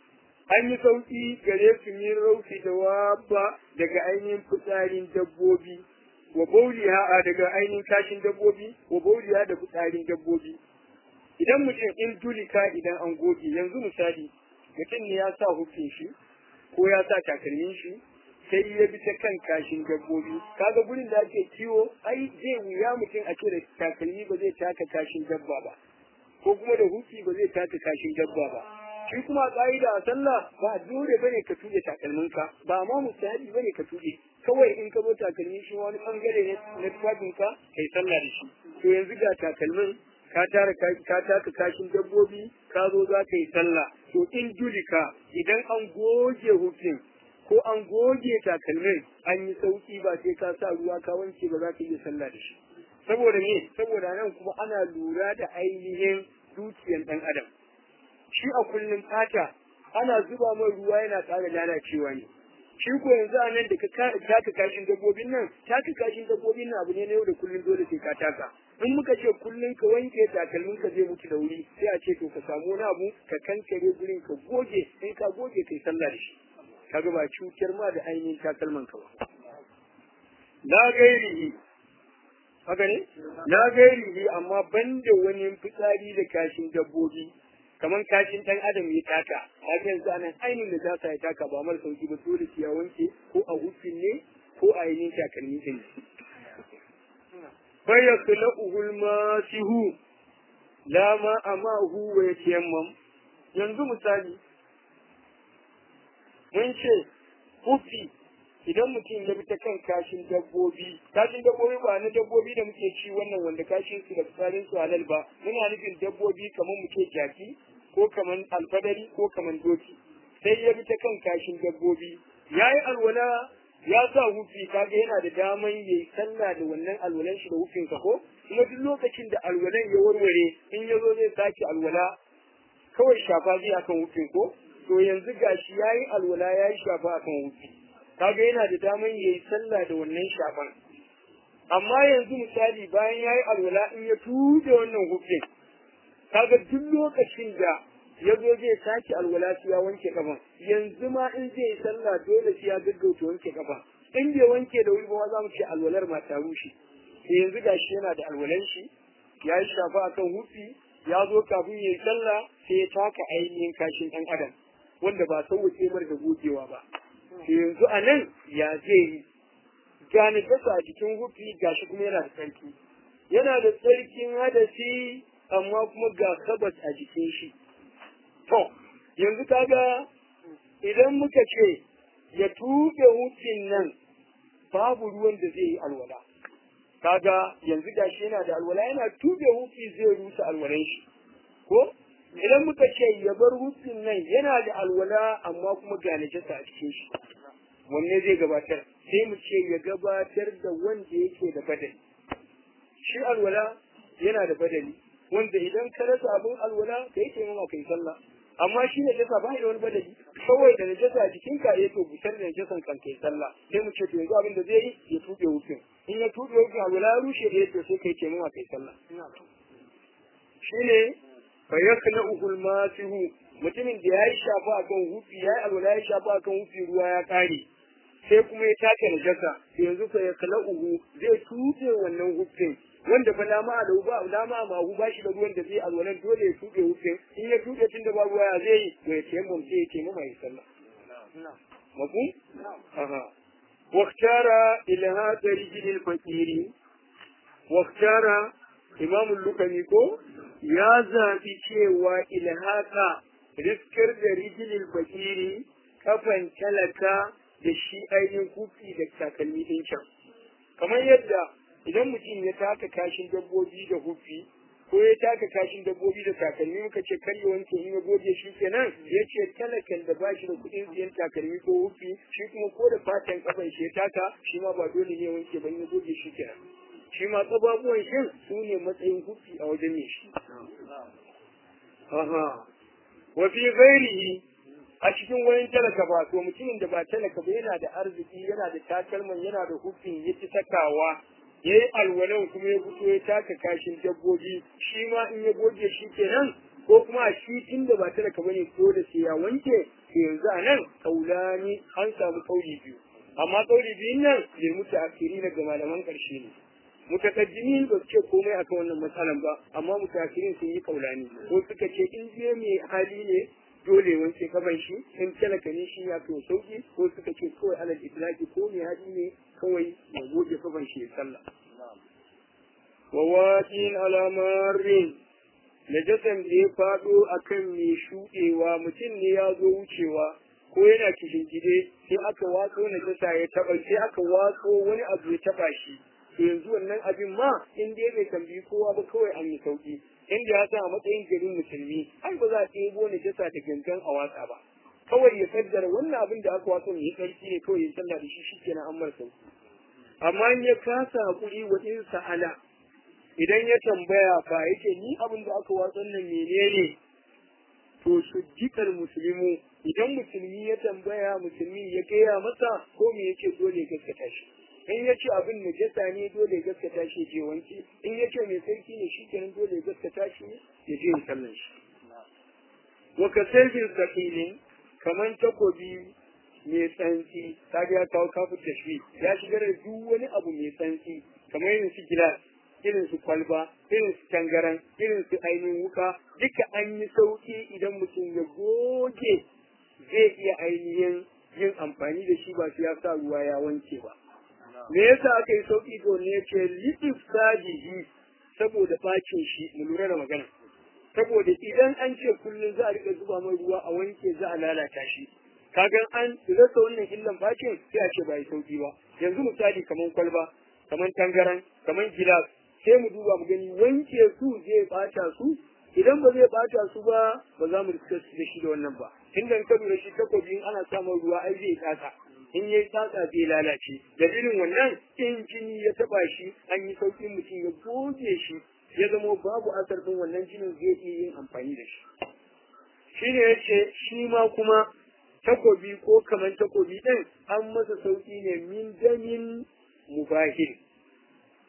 Speaker 1: an yi sauki gare su min rauki da wabba daga ainihin fitsarin dabbobi wa bauliha daga ainihin kashin dabbobi wa bauliha da fitsarin dabbobi idan mutum in dulika idan an goge yanzu misali mutum ne ya sa hufin shi ko ya sa takalmin shi sai ya bi ta kan kashin dabbobi kaga gurin da ake kiwo ai zai wuya mutum a ce da takalmi ba zai taka kashin dabba ba ko kuma da hufi ba zai taka kashin dabba ba shi kuma ka'ida a sallah ba dole bane ka tuge takalminka ba ma mustahabi bane ka tuge kawai in ka zo takalmi shi wani bangare ne na tufafinka kai sallah da shi to yanzu ga takalmin ka tara ka taka kashin dabbobi ka zo za ka yi sallah to in julika idan an goge hufin ko an goge takalmin an yi sauki ba sai ka sa ruwa ka wanke ba za ka iya sallah da shi saboda me saboda nan kuma ana lura da ainihin dukiyan dan adam shi a kullum fata ana zuba mai ruwa yana ƙara lalacewa ne shi ko yanzu a nan da ka taka kashin dabbobin nan taka kashin dabbobin nan abu ne na yau da kullum dole sai ka taka in muka ce kullum ka wanke takalmin ka zai mutu da wuri sai a ce to ka samu wani abu ka kankare gurin ka goge in ka goge kai sallah da shi kaga ba cutar ma da ainihin takalman ka ba la gairihi haka ne la gairihi amma banda wani fitsari da kashin dabbobi kamar kashin ɗan adam ya taka haka yanzu anan ainihin da zasa ya taka ba mara sauki ba dole shi ya wanke ko a hufin ne ko a ainihin takalmi din faya kula uhul masihu la ma amahu wa yatayammam yanzu misali mun ce hufi idan mutum ya bi ta kan kashin dabbobi kashin dabbobi ba na dabbobi da muke ci wannan wanda kashin su da fitsarin su halal ba muna nufin dabbobi kamar muke jaki ko kamar alfadari ko kamar doki sai ya bi ta kan kashin dabbobi ya yi alwala ya sa hufi kaga yana da daman ya yi sallah da wannan alwalan shi da hufin ka ko kuma duk lokacin da alwalan ya warware in ya zo zai sake alwala kawai shafa zai akan hufin ko to yanzu gashi ya yi alwala ya yi shafa akan hufi kaga yana da daman ya yi sallah da wannan shafan amma yanzu misali bayan ya yi alwala in ya tuɗe wannan hufin kaga duk lokacin da ya zo zai sake alwala sai ya wanke kafan yanzu ma in zai yi sallah dole sai ya gaggauta wanke kafa in bai wanke da wuri ba za mu ce alwalar ma ta rushe yanzu gashi yana da alwalan shi ya yi shafa akan hufi ya zo kafin ya yi sallah sai ya taka ainihin kashin ɗan adam wanda ba sauwace mar da gogewa ba yanzu a nan ya zai yi gane gasa a jikin hufi gashi kuma yana da tsarki yana da tsarkin hadasi amma kuma ga sabas a jikin shi to yanzu kaga idan muka ce ya tuɓe hufin nan babu ruwan da zai yi alwala kaga yanzu gashi yana da alwala yana tuɓe hufi zai rusa alwalan shi ko idan muka ce ya bar hufin nan yana da alwala amma kuma ga najasa a cikin shi wanne zai gabatar sai mu ce ya gabatar da wanda yake da badali shi alwala yana da badali wanda idan ka rasa abin alwala ka yi taimama kai sallah amma shi ne jasa ba da wani badali kawai da najasa a jikinka ya to busar da najasan kan kai sallah sai mu ce to yanzu abin da zai yi ya tuɓe hufin in ya tuɓe hufin alwala ya rushe da to sai kai taimama kai sallah shine fa yakna'uhu al-masihu mutumin da yayi shafa akan hufi yayi alwala ya shafa akan hufi ruwa ya kare sai kuma ya take najasa yanzu fa yakna'uhu zai tuɓe wannan hufin wanda fa dama a lau ba dama ma hu bashi da ruwan da zai alwalan dole ya tuɓe hufin in ya tuɓe tun da ba ruwa ya zai to ya tayammum sai ya tayammum mai sallah mafhum aha واختار إلهاء رجل الفقير واختار إمام اللقمي ko ya zaɓi cewa ilhaka riskar da rijilil fakiri kafan talaka da shi ainihin kufi da takalmi ɗin can kamar yadda idan mutum ya taka kashin dabbobi da hufi ko ya taka kashin dabbobi da takalmi muka ce kar ya wanke in ya goge shi kenan ya ce talakan da ba shi da kuɗin siyan takalmi ko hufi shi kuma ko da fatan kafan shi ya taka shi ma ba dole ne wanke ba in ya goge shi kenan shi ma tsababuwan shin su ne matsayin hufi a wajen ne shi. Aha. Wa fi ghairihi a cikin wani talaka ba to mutumin da ba talaka ba yana da arziki yana da takalman yana da hufin ya ci sakawa ya yi alwalan kuma ya fito ya taka kashin dabbobi shi ma in ya goge shi kenan ko kuma a shi inda ba talaka bane ko da sai ya wanke to yanzu a nan kaulani an samu kauli biyu amma kauli biyun nan bai mutu akiri daga malaman ƙarshe ne mutakaddimi ba su ce komai akan wannan matsalan ba amma mutakirin sun yi kaulani ko suka ce in je mai hali ne dole wanke kafan shi in talaka ne shi ya fi sauki ko suka ce kawai alal itlaqi ko mai hali ne kawai ya goge kafan shi ya sallah wa waqin alamarin najasan da ya fado akan mai shuɗewa mutum ne ya zo wucewa ko yana kishin gide sai aka watso najasa ya taba sai aka watso wani abu ya taba shi to yanzu wannan abin ma in dai bai tambayi kowa ba kawai an yi sauki inda ya san a matsayin garin musulmi ai ba za a ɗebo ni jasa da gangan a watsa ba kawai ya kaddara wannan abin da aka watsa mai ƙarfi ne kawai ya sallah da shi shikenan an mara sauki amma in ya kasa hakuri wa in sa'ala idan ya tambaya fa yake ni abin da aka watsa nan menene to su jikar musulmi idan musulmi ya tambaya musulmi ya gaya masa ko me yake dole ya gaskata shi in ya ce abin najasa ne dole ya gaskata shi je wanke in ya ce mai sarki ne shi kenan dole ya gaskata shi ya je ya sallan shi wa ka sirrin sakilin kaman takobi mai tsantsi ta ga ya kawo kafin tashwi ya shigar da duk wani abu mai tsantsi kamar irin su gilas irin su kwalba irin su tangaran irin su ainihin wuka duka an yi sauki idan mutum ya goge zai iya ainihin yin amfani da shi ba su ya sa ruwa ya wanke ba me yasa aka yi sauki to ne ce litif sajihi saboda bacin shi mu lura da magana saboda idan an ce kullum za a rika zuba mai ruwa a wanke za a lalata shi kagan an rasa wannan illan bacin sai a ce ba yi sauki ba yanzu misali kaman kwalba kaman tangaran kaman gilas sai mu duba mu gani wanke su zai bata su idan ba zai bata su ba ba za mu riska su da shi da wannan ba inda ka lura shi takobi ana samun ruwa ai zai tsaka in yayi tsatsa zai lalace da irin wannan in jini ya taba shi an yi saukin mutum ya goge shi ya zamo babu asar din wannan jinin zai iya yin amfani da shi shine yace shi ma kuma takobi ko kaman takobi din an masa sauki ne min damin mubahil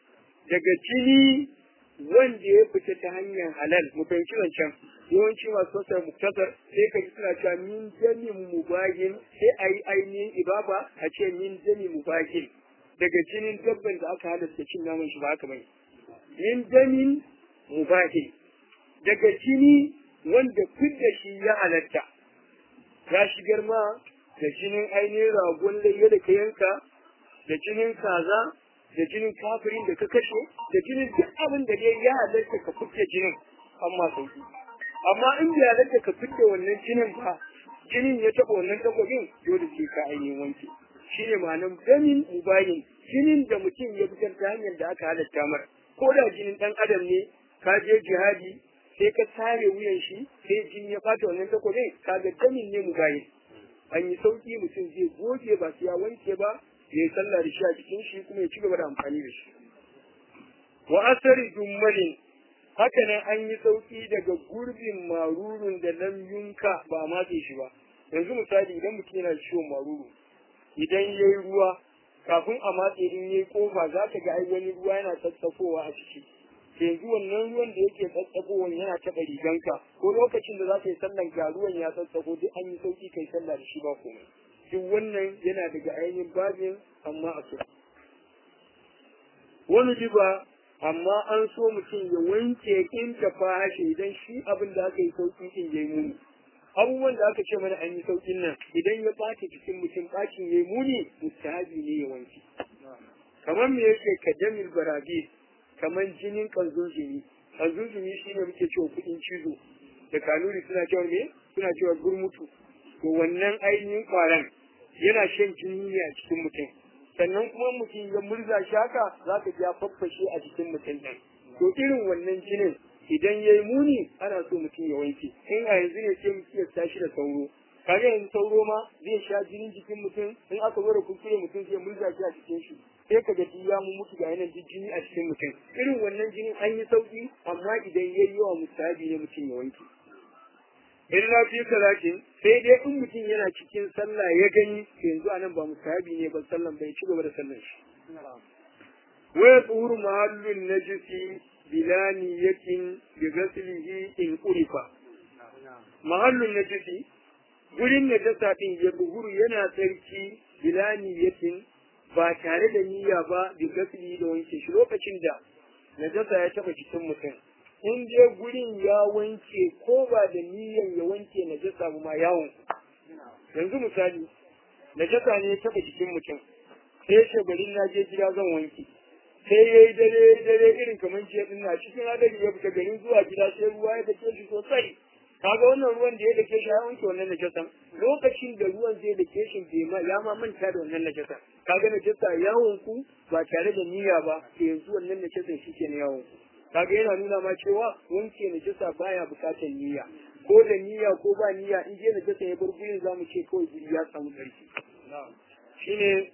Speaker 1: daga jini wanda ya fita ta hanyar halal mu fahimci zancen yawanci masu sasar muktasar sai ka ji suna cewa min jami mubahin sai a yi ainihin ibaba a ce min jami mubahin daga jinin dabban da aka halatta cin naman shi ba haka bane min jamin mubahin daga jini wanda fidda shi ya halatta ya shigar ma da jinin ainihin ragon layya da ka yanka da jinin kaza da jinin kafirin da ka kashe da jinin duk abin da dai ya halatta ka fitta jinin amma sauki amma in bai halatta ka fitta wannan jinin ba jinin ya taɓa wannan takwabin dole sai ka ainihin wanke shi ne ma'anar damin mubayin jinin da mutum ya fitar ta hanyar da aka halatta mar ko da jinin ɗan adam ne ka je jihadi sai ka tare wuyan shi sai jini ya fata wannan takwabin ka ga damin ne mubayin an yi sauki mutum zai goge ba su ya wanke ba ya yi sallah da shi a cikin shi kuma ya ci gaba da amfani da shi wa asari jummalin haka nan an yi sauki daga gurbin marurun da lam yunka ba a matse shi ba yanzu misali idan mutum yana da ciwon maruru idan ya yi ruwa kafin a matse in ya yi kofa za ka ga ai wani ruwa yana tsatsafowa a ciki yanzu wannan ruwan da yake tsatsafowa yana taɓa riganka ko lokacin da za ka yi sallan ga ruwan ya tsatsafo duk an yi sauki kai sallah da shi ba komai duk wannan yana daga ainihin babin amma a kira wani riba amma an so mutum ya wanke in ta fashe idan shi abin da aka yi sauki in yayi muni abubuwan da aka ce mana an yi saukin nan idan ya ɓace jikin mutum ɓacin yayi muni mustahabi ne ya wanke kamar me yake kadamil barabi kamar jinin kanzunzumi kanzunzumi shine muke cewa kuɗin cizo da kanuri suna cewa me suna cewa gurmutu to wannan ainihin kwaran yana shan jini ne a cikin mutum sannan kuma mutum ya murza shi haka za ka ji ya faffashe a jikin mutum ɗin to irin wannan jinin idan ya yi muni ana so mutum ya wanke in a yanzu ne sai mutum ya tashi da sauro kaga yanzu sauro ma zai sha jinin jikin mutum in aka zo da kuskure mutum zai murza shi a cikin shi sai ka ga ya mu mutu ga yanan jini a cikin mutum irin wannan jinin an yi sauki amma idan ya yi yawa musabi ne mutum ya wanke illa fi salatin sai dai in mutum yana cikin sallah ya gani yanzu anan ba musabi ne ba sallan bai ci gaba da sallan shi wa tuhuru mahallun najisi bila niyatin bi ghaslihi in urifa mahallun najisi gurin najasa din ya buhuru yana tsarki bila niyatin ba tare da niyya ba bi ghaslihi da wanke shi lokacin da najasa ya taba jikin mutum in je gurin ya wanke ko ba da niyyan ya wanke najasa ba ma yawon yanzu misali najasa ne ya taba jikin mutum sai ce bari na je gida zan wanke sai ya yi dare dare irin kamar jiya din na cikin hadari ya fita garin zuwa gida sai ruwa ya dake shi sosai kaga wannan ruwan da ya dake shi ya wanke wannan najasan lokacin da ruwan zai dake shi bai ma ya ma manta da wannan najasan kaga najasa yawon ku ba tare da niyya ba to yanzu wannan najasan shi ke yawon ku kaga yana nuna ma cewa wanke najasa baya bukatar niyya ko da niyya ko ba niyya in je najasa ya bar gurin zamu ce kawai guri ya samu tsarki shine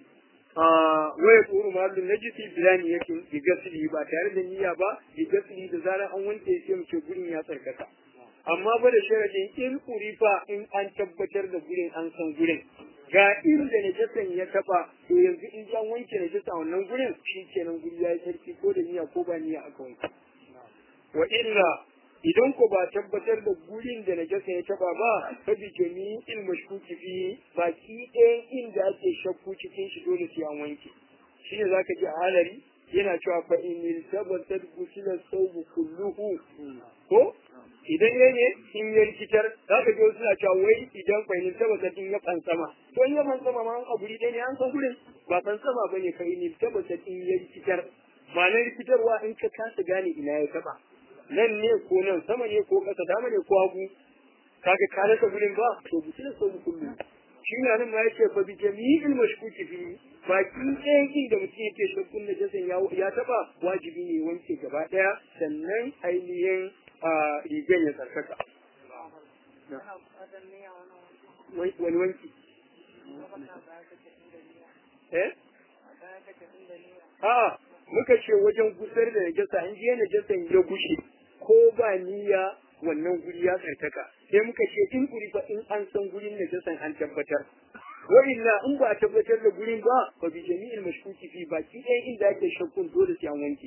Speaker 1: waya tsoro mahallin najisi bilani yake bi gasili ba tare da niyya ba bi gasili da zarar an wanke sai mu ce gurin ya tsarkaka amma ba da sharadin in kurifa in an tabbatar da gurin an san gurin ga inda najasan ya taba to yanzu in an wanke najasa wannan gurin shi kenan guri ya yi sarki ko da niyya ko ba niyya aka wanke wa illa idan ko ba tabbatar da gurin da najasa ya taba ba fa bi jami'il mashkuki fi baki ɗayan inda ake shakku cikin shi dole sai an wanke shine zaka ji a halari yana cewa fa in tabbatar gusila sawbu kulluhu ko idan ya ne in ya rikitar za ka ji suna cewa wai idan kwainin tabbatar in ya fansama to in ya fansama ma an abu ɗaya ne an san gurin ba fansama ba ne kai ne tabbatar in ya rikitar ma'anar rikitarwa in ka kasa gane ina ya taba nan ne ko nan sama ne ko ƙasa dama ne ko hagu kaga ka rasa gurin ba to bi da sau kullu shi ne nan ma yace fa bi jami'il mashkuki fi baki ɗayan inda mutum yake shakkun na jasan ya taba wajibi ne wanke gaba ɗaya sannan ainihin rigar ya tsarkaka wani wanki eh a muka ce wajen gusar da najasa in je najasan ya gushe ko ba niyya wannan guri ya tsarkaka sai muka ce in guri ba in an san gurin najasan an tabbatar wa illa in ba a tabbatar da gurin ba fa bi jami'il mashkuki fi baki ɗaya inda ake shakkun dole sai an wanke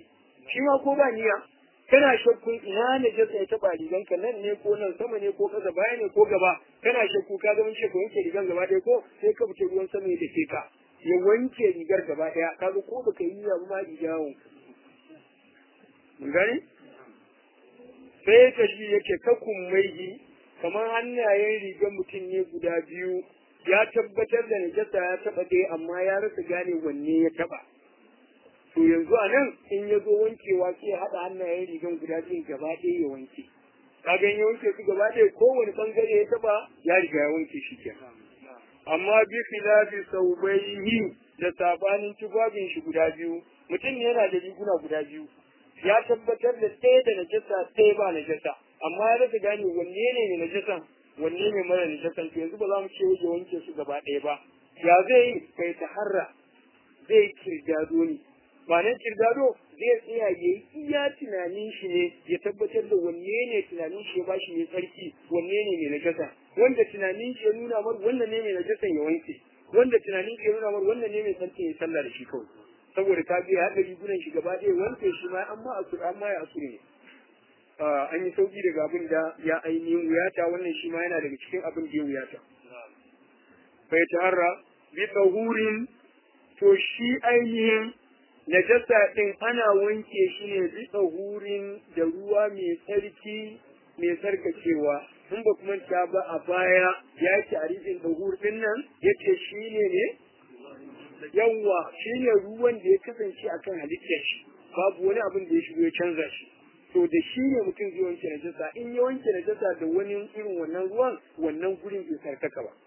Speaker 1: shi ma ko ba niyya kana shakkun ina ne jasa ya taba rigan ka nan ne ko nan sama ne ko kasa baya ne ko gaba kana shakku ka ga mun ce ka wanke rigan gaba ɗaya ko sai ka fice ruwan sama ya dake ka ya wanke rigar gaba ɗaya kaga ko baka yi ya ma ijawon mun gani sai ka shi yake kakun maihi kamar hannayen rigar mutum ne guda biyu ya tabbatar da najasa ya taba ɗaya amma ya rasa gane wanne ya taba to yanzu a nan in ya zo wankewa sai ya haɗa hannayen rigan guda biyun gaba ɗaya ya wanke kaga ya wanke su gaba ɗaya kowane ɓangare ya taba ya riga ya wanke shi ke amma bi filafi saubaihi da sabanin tufafin shi guda biyu mutum yana da riguna guda biyu ya tabbatar da ɗaya da najasa ɗaya ba najasa amma ya rasa gane wanne ne mai najasan wanne ne mara najasan to yanzu ba za mu ce ya wanke su gaba ɗaya ba ya zai yi kai ta harra zai kirdado ne ma'anar kirdado zai tsaya ya yi iya tunanin shi ne ya tabbatar da wanne ne tunanin shi ya ba shi mai tsarki wanne ne mai najasa wanda tunanin shi ya nuna mar wannan ne mai najasan ya wanke wanda tunanin shi ya nuna mar wannan ne mai tsarki ya sallah da shi kawai saboda ka biya haɗa rigunan shi gaba ɗaya wanke shi ma amma asur amma ya asur ne an yi sauki daga abin da ya ainihin wuyata wannan shi ma yana daga cikin abin da ya wuyata bai taharra bi tsahurin to shi ainihin najasa ɗin ana wanke shi ne bi tsahurin da ruwa mai tsarki mai tsarkacewa in ba kuma ta ba a baya ya ce a rijin tsahur ɗin nan ya ce shi ne ne yawwa shi ne ruwan da ya kasance akan halittar shi babu wani abin da ya shigo ya canza shi to da shi ne mutum zai wanke najasa in ya wanke najasa da wani irin wannan ruwan wannan gurin bai sarkaka ba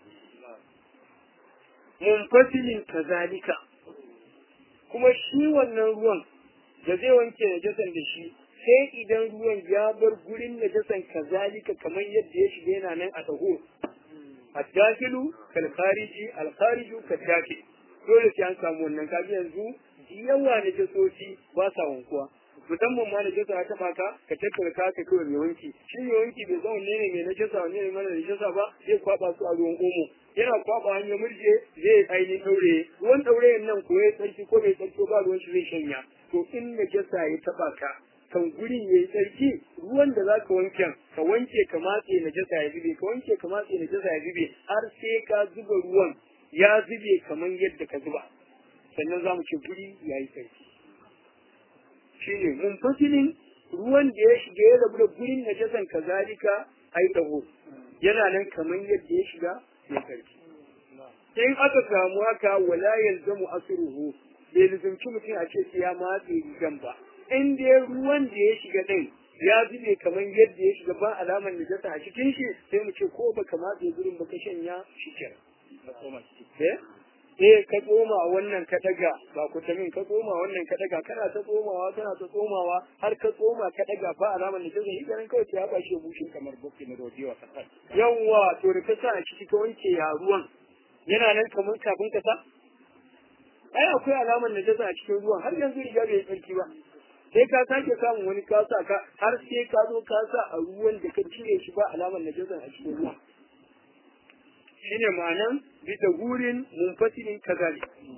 Speaker 1: munfasilin kazalika kuma shi wannan ruwan da zai wanke najasan da shi sai idan ruwan ya bar gurin najasan kazalika kamar yadda ya shiga yana nan a taho addakilu kal khariji al khariju kadakil dole sai an samu wannan kaji yanzu yawa najasoci ba sa wankuwa musamman ma najasa ya taba ka ka tattara ka ka kawai mai wanki shi mai wanki bai zama ne mai najasa wanne ne mana najasa ba zai kwaba su a ruwan omo yana kwaba hanyar murje zai ainihin daure ruwan daurayen nan ko ya tsarki ko bai tsarki ba ruwan shi zai shanya to in najasa ya taba ka kan gurin yayi tsarki ruwan da za ka wanke ka wanke ka matse najasa ya zube ka wanke ka matse najasa ya zube har sai ka zuba ruwan ya zube kamar yadda ka zuba sannan za mu ce guri ya yi tsarki shine munfasilin ruwan da ya shiga ya rabu da gurin najasan kazalika ai taho yana nan kamar yadda ya shiga ya karfi in aka samu haka wala yalzamu asruhu bai lizumci mutum a ce sai ya matse rigan ba in dai ruwan da ya shiga din ya zube kamar yadda ya shiga ba alamar najasa a cikin shi sai mu ce ko baka matse gurin baka shanya shi kenan eh ka tsoma wannan ka daga ba ku tamin ka tsoma wannan ka daga kana ta tsomawa kana ta tsomawa har ka tsoma ka daga ba alamar da take yi ganin kawai ya bashi bushin kamar bukki na rojewa kasar yawwa to da ka sa a ciki ka wanke ya ruwan yana nan kamar kafin ka sa ai akwai alamar da ta a cikin ruwan har yanzu riga bai tsarki ba sai ka sake samun wani ka sa ka har sai ka zo ka sa a ruwan da ka cire shi ba alamar najasa a cikin ruwan shine ma'anan bi da gurin munfasilin kazali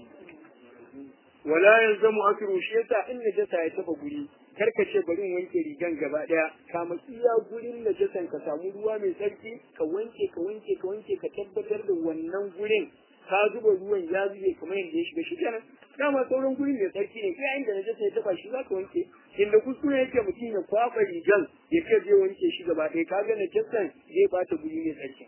Speaker 1: wala yalzamu akru shi yasa in najasa ya taba guri karka ce bari in wanke rigan gaba daya kama iya gurin najasan ka samu ruwa mai tsarki ka wanke ka wanke ka wanke ka tabbatar da wannan gurin ka zuba ruwan ya zube kamar yadda ya shiga shi kenan dama sauran gurin mai tsarki ne kai inda najasa ya taba shi za ka wanke inda kuskure yake mutum ya kwafa rigan ya ce zai wanke shi gaba ɗaya ka ga najasan zai bata guri mai tsarki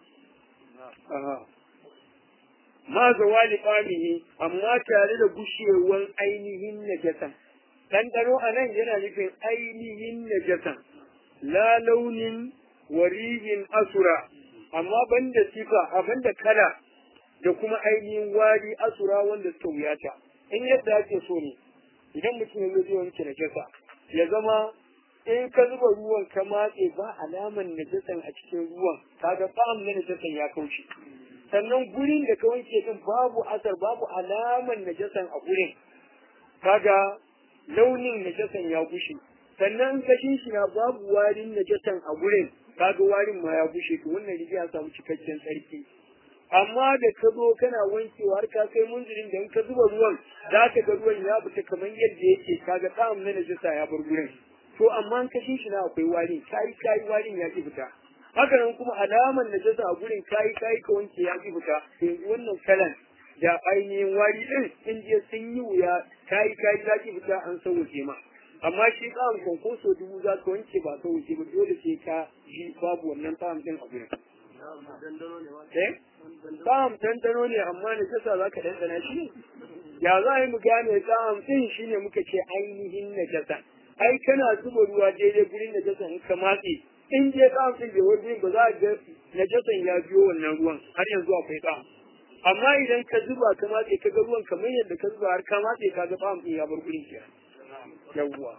Speaker 1: ma zawali qamihi amma tare da gushewan ainihin najasan ɗanɗano a nan yana nufin ainihin najasan la launin warihin asura amma banda sifa a banda kala da kuma ainihin wari asura wanda suka wuyata in yadda ake so ne idan mutum ya zai wanke najasa ya zama in ka zuba ruwan ka matse ba alaman najasan a cikin ruwan kaga fa'am na najasan ya kauce sannan gurin da ka wanke din babu asar babu alaman najasan a gurin kaga launin najasan ya gushe sannan kashin shi na babu warin najasan a gurin kaga warin ma ya gushe to wannan riga ya samu cikakken tsarki amma da ka zo kana wankewa har ka kai munzirin da in ka zuba ruwan za ka ga ruwan ya fita kamar yadda yake kaga tsamin na najasa ya bar gurin to amma in ka shi na akwai wari kai kai warin ya ki fita haka nan kuma alaman najasa a gurin kai kai ka wanke ya ki fita yanzu wannan kalan da ainihin wari din in je sun yi wuya kai kai ya ki fita an sauke ma amma shi tsamin konkoso dubu za ka wanke ba sauke ba dole sai ka ji babu wannan tsamin din a gurin eh Tsam tantano ne amma ne kasa za ka dandana shi ya za a yi mu gane tsam ɗin shi ne muka ce ainihin najasa ai kana zuba ruwa daidai gurin najasa in ka matse in je tsam ɗin bai wani ba za a ga najasan ya biyo wannan ruwan har yanzu akwai tsam amma idan ka zuba ka matse ka ga ruwan kamar yadda ka zuba har ka matse ka ga tsam ɗin ya bar gurin ke yawwa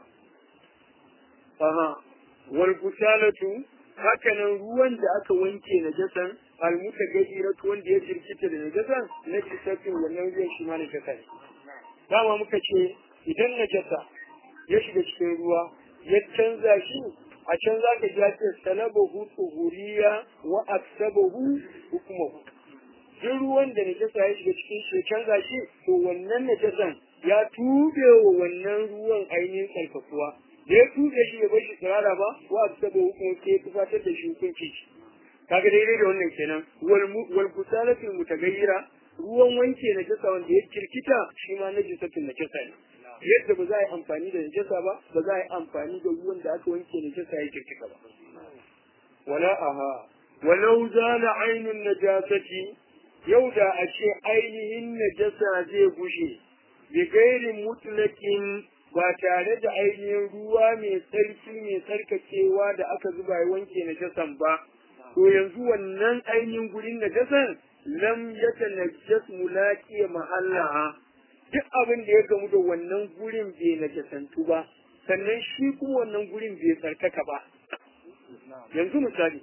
Speaker 1: aha wal gusalatu hakanan ruwan da aka wanke najasan almuta gajiratu wanda ya jirkita da najasan na jisatin wannan ruwan shi ma najasa ne dama muka ce idan najasa ya shiga cikin ruwa ya canza shi a can za ka ji ce salabahu tuhuriya wa aksabahu hukumahu duk ruwan da najasa ya shiga cikin shi ya canza shi to wannan najasan ya tube wa wannan ruwan ainihin tsarkakuwa da ya tuɓe shi ya bar shi tsirara ba wa saba hukun sai ya tufatar da shi hukunci kaga daidai da wannan kenan wal kusalatul mutagayyira ruwan wanke na jasa wanda ya kirkita shi ma na jisatul na jasa ne yadda ba za a yi amfani da najasa ba ba za a yi amfani da ruwan da aka wanke najasa ya kirkita ba wala aha walau zala ainun najasati yau da a ce ainihin najasa zai gushe bi gairin mutlakin ba tare da ainihin ruwa mai tsarki mai tsarkakewa da aka zuba ya wanke najasan ba to yanzu wannan ainihin gurin najasan lam yata najas mulaqiya mahallaha duk abin da ya gamu da wannan gurin bai najasantu ba sannan shi kuma wannan gurin bai tsarkaka ba yanzu misali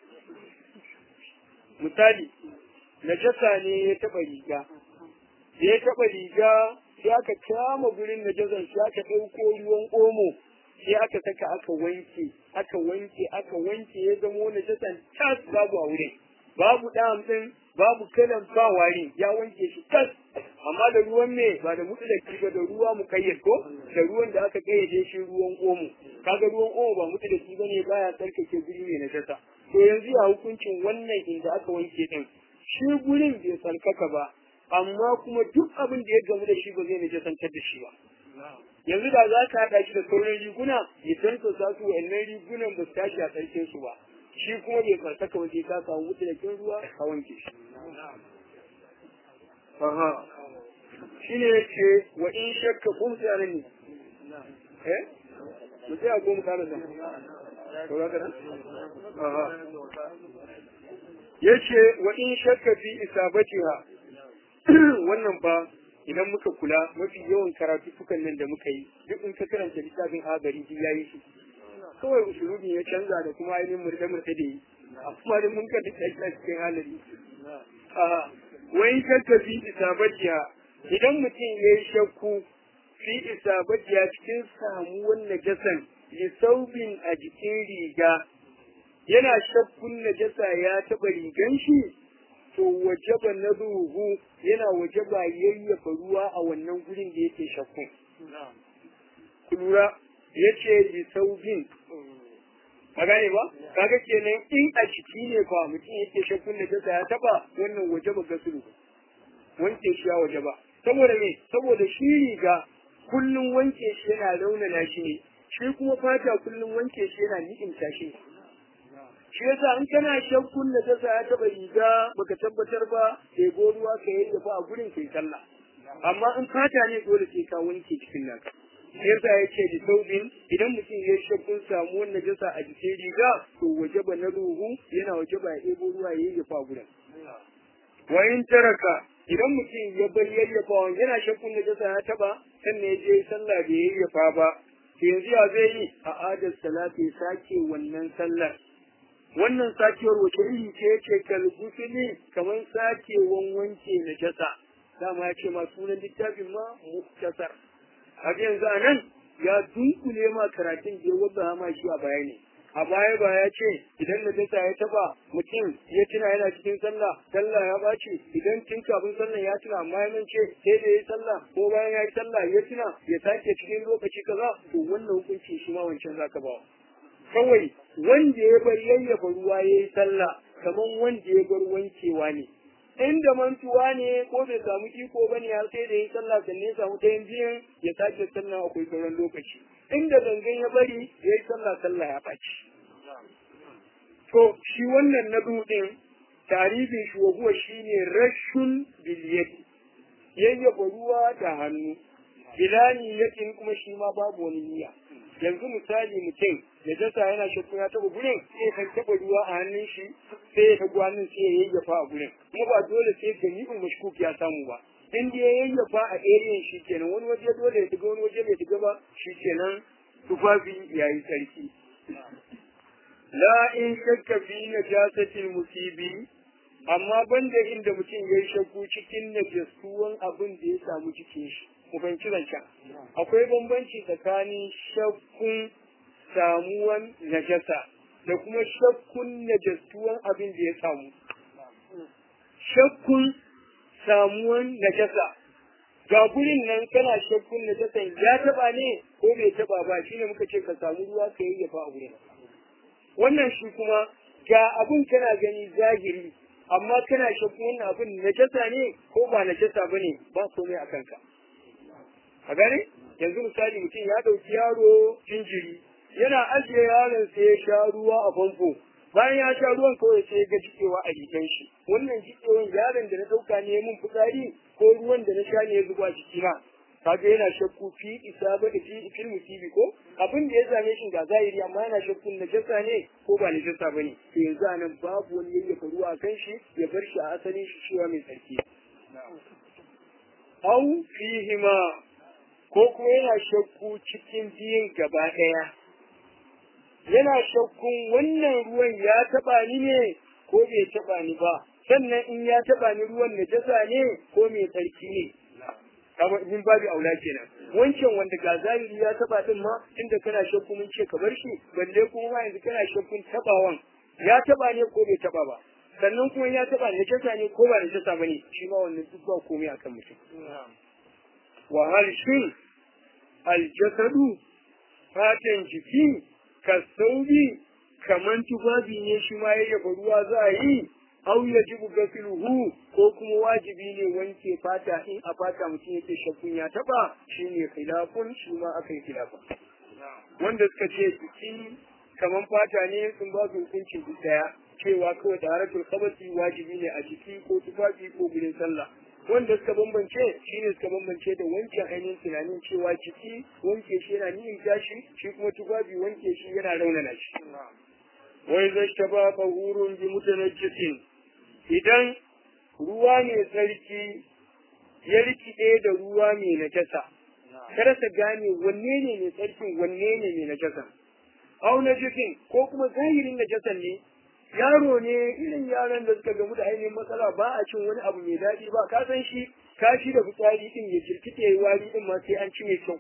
Speaker 1: misali najasa ne ya taba riga da ya taba riga sai aka kama gurin najasan sai aka ɗauko ruwan omo sai aka saka aka wanke aka wanke aka wanke ya zamo najasan tas babu a wurin babu ɗan ɗin babu kalan ba wari ya wanke shi tas amma da ruwan me ba da mutu da ba da ruwa mu kayyar ko da ruwan da aka kayyade shi ruwan omo kaga ruwan omo ba mutu da shi bane baya tsarkake guri ne najasa to yanzu ya hukuncin wannan inda aka wanke din shi gurin bai tsarkaka ba amma kuma duk abin da ya gamu da shi ba zai najasantar da shi ba yanzu da za ka haɗa shi da sauran riguna idan ka sa su wa'annan rigunan ba su tashi a tsarkin su ba shi kuma bai tsarkaka ba sai ka samu mutu da kin ruwa ka wanke shi aha shi ne yake wa in shakka kun sai nan ne eh mu sai a goma kana da to ga kana aha yace wa in shakka fi isabatiha wannan ba idan muka kula mafi yawan karatu sukan nan da muka yi duk in ka karanta littafin agari duk yayi shi kawai usulubi ya canza da kuma ainihin murɗe murɗe da yi amma da mun ka duk a cikin halari wai shakka fi isabatiya idan mutum ya yi shakku fi isabatiya cikin samuwan najasan lisaubin a jikin riga yana shakkun najasa ya taɓa rigan shi to wajaba na ruhu yana wajaba yayyafa ruwa a wannan gurin da yake shakku. Kulura ya ce bi saubin. Ka gane ba? Kaga kenan in a ciki ne fa mutum yake shakkun da jasa ya taba wannan wajaba gasulu. Wanke shi ya wajaba. Saboda me? Saboda shi riga kullum wanke shi yana raunana shi ne. Shi kuma fata kullum wanke shi yana ni'imta shi ne. shi yasa in kana shakkun da ta ya taba riga baka tabbatar ba sai go ruwa ka yi ba a gurin kai sallah amma in fata ne dole sai ka wanke cikin nan shi yasa ya ce da saubin idan mutum ya shakkun samu wannan jasa a jikin riga to waje ba na ruhu yana waje ba ya ɗebo ruwa ya yi a gurin wa in taraka idan mutum ya bar yayyafa yana shakkun da jasa ya taba sannan ya je sallah bai yayyafa ba yanzu ya zai yi a adar salati sake wannan sallar wannan sakewar wace iri ce ce kalgusuli kamar sakewan wanke na jasa dama ya ce ma sunan littafin ma muktasar a yanzu a nan ya dunkule ma karatun da ya wadda ma shi a bayani a baya ba ya ce idan najasa ya taba mutum ya tuna yana cikin sallah sallah ya baci idan tun kafin sallah ya tuna amma ya ce sai da ya sallah ko bayan ya yi sallah ya tuna ya sake cikin lokaci kaza to wannan hukunci shi ma wancan zaka ba kawai wanda ya bar yayyafa ruwa ya yi sallah kamar wanda ya bar wankewa ne inda mantuwa ne ko bai samu iko bane har sai da yi sallah sannan ya samu ɗayan biyan ya sake sallah akwai sauran lokaci inda gangan ya bari ya yi sallah sallah ya ɓaci to shi wannan na dudin tarihin shi wa shine rashun biliyati yayyafa ruwa da hannu bilani yakin kuma shi ma babu wani niyya yanzu misali mutum ya jasa yana shakku ya taba gurin sai ya taba ruwa a hannun shi sai ya tagu hannun sai ya yayyafa a gurin kuma ba dole sai ganibin mashkuk ya samu ba in da ya yayyafa a ariyan shi kenan wani waje dole ya diga wani waje bai diga ba shi kenan tufafi ya yi tsarki la in shakka fi najasatil musibi amma banda inda mutum ya yi shakku cikin najasuwan abin da ya samu cikin shi mu fahimci zancen akwai bambanci tsakanin shakkun samuwan najasa da kuma shakkun najastuwan abin da ya samu shakkun samuwan najasa ga gurin nan kana shakkun najasan ya taba ne ko bai taba ba shine muka ce ka samu ruwa ka yayyafa a gurin wannan shi kuma ga abin kana gani zahiri amma kana shakkun wannan abin najasa ne ko ba najasa bane ba komai a kanka a gane yanzu misali mutum ya ɗauki yaro jinjiri yana ajiye yaron sai ya sha ruwa a famfo bayan ya sha ruwan kawai sai ga jikewa a jikin shi wannan jikewan yaron da na ɗauka ne mun fitsari ko ruwan da na sha ne ya zuba jikina kaga yana shakku fi isa ba da fi fil musibi ko abin da ya same shi ga zahiri amma yana shakkun najasa ne ko ba najasa bane to yanzu anan babu wani yayyafa ruwa a kan shi ya bar shi a asalin shi cewa mai tsarki au fihima ko kuma yana shakku cikin biyun gaba ɗaya yana shakkun wannan ruwan ya taɓa ni ne ko bai taɓa ni ba sannan in ya taɓa ni ruwan najasa ne ko mai tsarki ne kamar min babu aula kenan wancan wanda ga zahiri ya taɓa din ma inda kana shakku mun ce ka bar shi balle kuma ma yanzu kana shakkun taɓawan ya taɓa ne ko bai taɓa ba sannan kuma ya taɓa najasa ne ko ba najasa ba ne shi ma wannan duk ba komai akan mutum wa hal shin aljasadu fatan jiki ka saubi kaman tufafi ne shi ma yayyafa ruwa za a yi au ya jibu gasiluhu ko kuma wajibi ne wanke fata in a fata mutum yake shakkun ya taba shi ne khilafun shi ma aka yi khilafa wanda suka ce jiki kaman fata ne sun ba su hukuncin duk daya cewa kawai da haratul khabasi wajibi ne a jiki ko tufafi ko gurin sallah wanda suka bambance shi ne suka bambance da wancan ainihin tunanin cewa jiki wanke shi yana nihin tashi shi kuma tufafi wanke shi yana raunana shi wai zai ta ba bahurun bi mutanajjisin idan ruwa mai tsarki ya rikide da ruwa mai najasa kada ta gane wanne ne mai tsarkin wanne ne mai najasa au najisin ko kuma zahirin najasan ne yaro ne irin yaran da suka gamu da ainihin matsala ba a cin wani abu mai daɗi ba ka san shi kashi da fitsari din ya jirkita ya wari din ma sai an ci mai kyau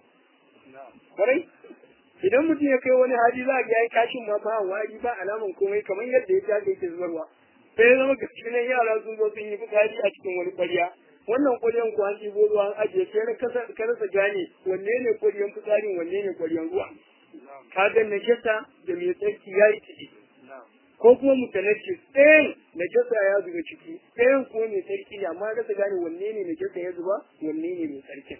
Speaker 1: kwarai idan mutum ya kai wani hali za a ga yayi kashin ma ba wari ba alaman komai kamar yadda ya jaga yake zubarwa sai ya zama gaske nan yara sun zo sun yi fitsari a cikin wani ƙwarya wannan ƙwaryan ko an ɗibo ruwa an ajiye sai na ka rasa gane wanne ne ƙwaryan fitsarin wanne ne ƙwaryan ruwa ka ga najasa da mai tsarki ya yi ciki ko kuma mutanarci ɗayan najasa ya zuba ciki ɗayan kuma mai tsarki ne amma rasa gane wanne ne najasa ya zuba wanne ne mai tsarkin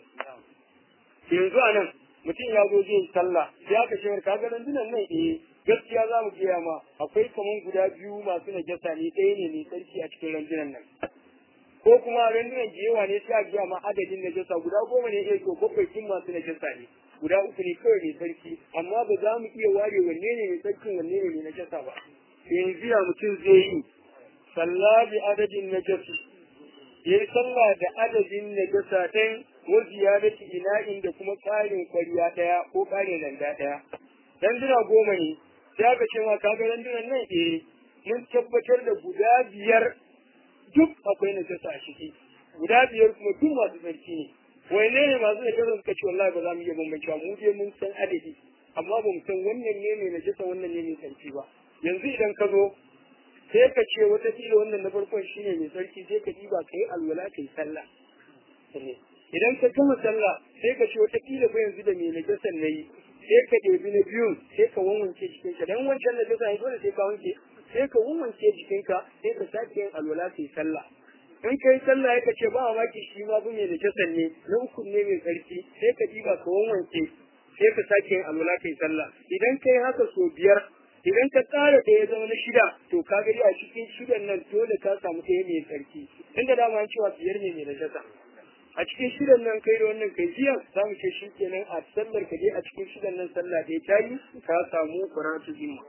Speaker 1: yanzu a nan mutum ya zo zai sallah sai aka ce ka ga randunan nan eh gaskiya za mu gaya ma akwai kaman guda biyu masu najasa ne ɗaya ne mai tsarki a cikin randunan nan ko kuma randunan da yawa ne sai a gaya ma adadin najasa guda goma ne eh to bakwai kin masu najasa ne guda uku ne kawai mai tsarki amma ba za mu iya ware wanne ne mai tsarkin wanne ne mai najasa ba yanzu ya mutum zai yi sallah bi adadin najasi ya yi sallah da adadin najasa ɗin wa ziyadati ina'in da kuma ƙarin kwariya ɗaya ko ƙarin randa ɗaya danduna goma ne sai aka ce ma kaga dandunan nan eh mun tabbatar da guda biyar duk akwai najasa a ciki guda biyar kuma duk masu tsarki ne wai ne ne masu najasa suka ce wallahi ba za mu iya bambancewa mu dai mun san adadi amma ba mu san wannan ne mai najasa wannan ne mai tsarki ba yanzu idan ka zo sai ka ce wata kila wannan na farkon shine mai tsarki sai ka diba ka yi alwala ka yi sallah idan ka gama sallah sai ka ce wata kila ba yanzu da mai najasan na yi sai ka ɗebi na biyun sai ka wanwanke jikinka dan wancan najasa ne dole sai ka wanke sai ka wanwanke jikinka sai ka sake yin alwala ka yi sallah in kai sallah ya ce ba mamaki shi ma bu mai najasan ne na uku ne mai tsarki sai ka diba ka wanwanke sai ka sake yin alwala ka yi sallah idan kai haka so biyar idan ka tsara da ya zama na shida to ka gani a cikin shidan nan dole ka samu ɗaya mai tsarki inda dama an cewa biyar ne mai najasa a cikin shidan nan kai da wannan kai jiya za mu ce shi kenan a sallar ka dai a cikin shidan nan sallah da ya tayi ka samu karatu zimma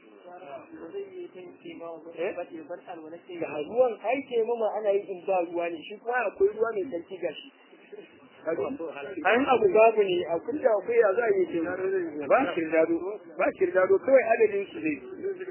Speaker 1: da ruwan ai ke mama ana yi in ba ruwa ne shi kuma akwai ruwa mai tsarki gashi an abu babu ne a kulla akwai ya za a yi kin ba kirdado ba kirdado kawai adadin su ne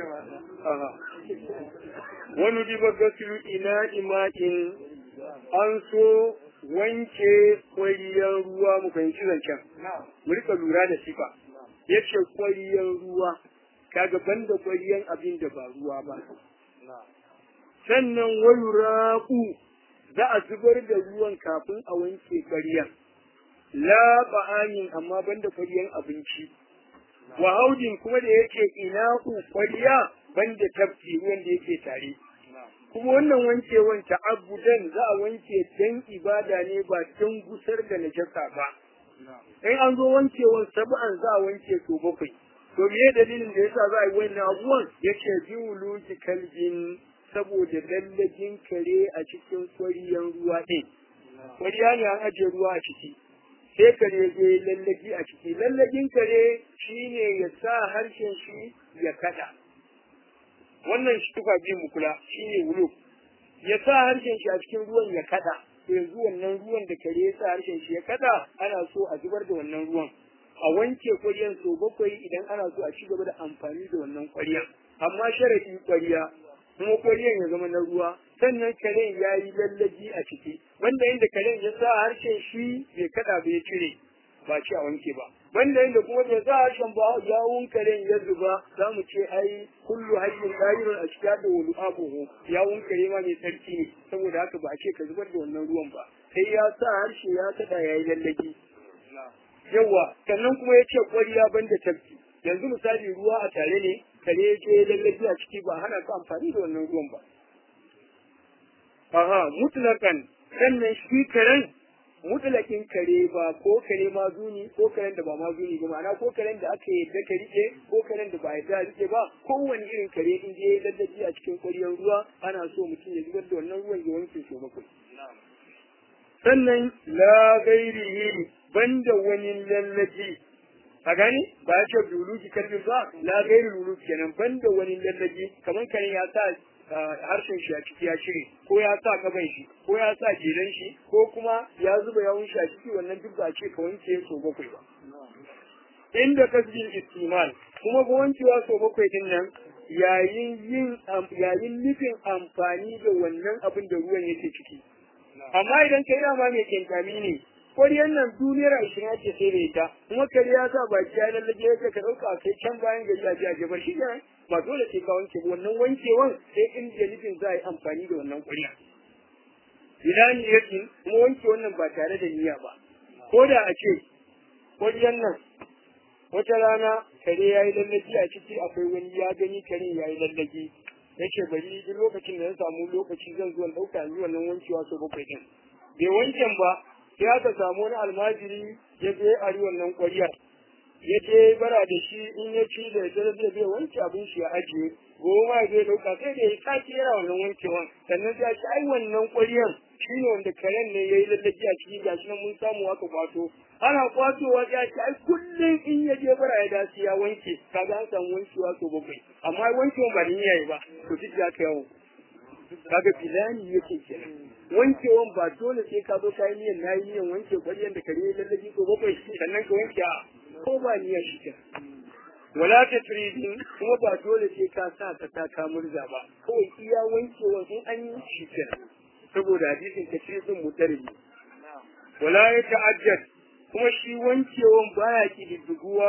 Speaker 1: wani diba gasiru ina ima'in an so wanke kwariyar ruwa mu fahimci zancen mu rika lura da sifa ya ce kwariyar ruwa kaga banda kwariyar abin da ba ruwa ba sannan wani raƙu za a zubar da ruwan kafin a wanke ƙwaryan. La ba'amin amma banda ƙwaryan abinci. Wa haudin kuma da yake ina'u ƙwarya banda tafki ruwan da yake tare. Kuma wannan wankewan ta'abudan za a wanke dan ibada ne ba don gusar da najasa ba. In an zo wankewan sab'an za a wanke to bakwai. To me dalilin da yasa za a yi wannan abubuwan? Yace bi wuluki kalbin saboda lallagin kare a cikin kwariyan ruwa ɗin. Kwariya ne an ajiye ruwa a ciki. Sai kare zai lallagi a ciki. Lallagin kare shi ne ya sa harshen shi ya kada. Wannan shi tufa biyu mu kula shi ne wulo. Ya sa harshen shi a cikin ruwan ya kada. Yanzu wannan ruwan da kare ya sa harshen shi ya kada ana so a zubar da wannan ruwan. A wanke kwariyan sau bakwai idan ana so a ci gaba da amfani da wannan kwariyan. Amma sharadi kwariya kuma kwariyan ya zama na ruwa sannan karen ya yi lallaji a ciki wanda inda karen ya sa harshen shi bai kada bai cire ba ci a wanke ba wanda inda kuma bai sa harshen ba yawun karen ya zuba za mu ce ai kullu hayyin dahirun a cikin da wani abuhu yawun kare ma mai sarki ne saboda haka ba a ce ka zubar da wannan ruwan ba sai ya sa harshe ya kada ya yi lallaji yawa sannan kuma ya ce kwariya banda tafki yanzu misali ruwa a tare ne kare ya ce lallabi a ciki ba hana ka amfani da wannan ruwan ba. Aha, mutlakan sannan shi karen mutlakin kare ba ko kare ma zuni ko karen da ba ma zuni ba ma'ana ko karen da aka yadda ka rike ko karen da ba yadda rike ba kowane irin kare in je lallabi a cikin kwariyar ruwa ana so mutum ya zubar da wannan ruwan ya wanke so bakwai. Sannan la gairihi banda wani lallabi a gani ba ya ce luluki kalbin ba la gairi luluki kenan banda wani lallabi kamar karen ya sa harshen shi a ciki ya cire ko ya sa gaban shi ko ya sa jelan shi ko kuma ya zuba yawun shi a ciki wannan duk ba a ce ka wanke so bakwai ba inda kasbin istimal kuma ga wankewa so bakwai din nan yayin yin yayin nufin amfani da wannan abin da ruwan yake ciki amma idan kai dama mai kenkami ne kwariyar nan duniyar ashirin ake sai da ita kuma kare ya sa baki ya lallaje ya ka ɗauka kai can bayan gari a jiya ba shi ne ba dole sai ka wanke wannan wankewan sai in da nufin za a yi amfani da wannan kwariya ila niyatin kuma wanke wannan ba tare da niyya ba ko da a ce kwariyar nan wata rana kare ya yi lallaji a ciki akwai wani ya gani kare ya yi lallaji ya ce bari duk lokacin da ya samu lokaci zan zuwa ɗauka yi wannan wankewa sau bakwai ɗin bai wanken ba sai aka samu wani almajiri ya je a wannan ƙwariyar ya je bara da shi in ya ci da ya zai zai wanke abin shi ya ajiye goma ya zai ɗauka sai da ya sake yana wannan wankewan sannan sai ci ai wannan ƙwariyar shi ne wanda karen ne ya yi lallaji a ciki gashi nan mun samu aka kwato ana kwatowa ya ce ai kullum in ya je bara ya dace ya wanke kaga an samu wankewa sau bakwai amma wankewan ba da niyya ba to duk ya kai yawo kaga filani yake kenan wankewan ba dole sai ka zo kayi niyan nayi niyan wanke ƙwaryan da kare lallabi ko bakwai sannan ka wanke a ko ba niyyar shi ke wala ta turidin kuma ba dole sai ka sa ka sa ka murza ba kawai iya wankewan in an yi shi ke saboda hadisin ta turidin mutarbi wala ya ta'ajjad kuma shi wankewan baya kididduguwa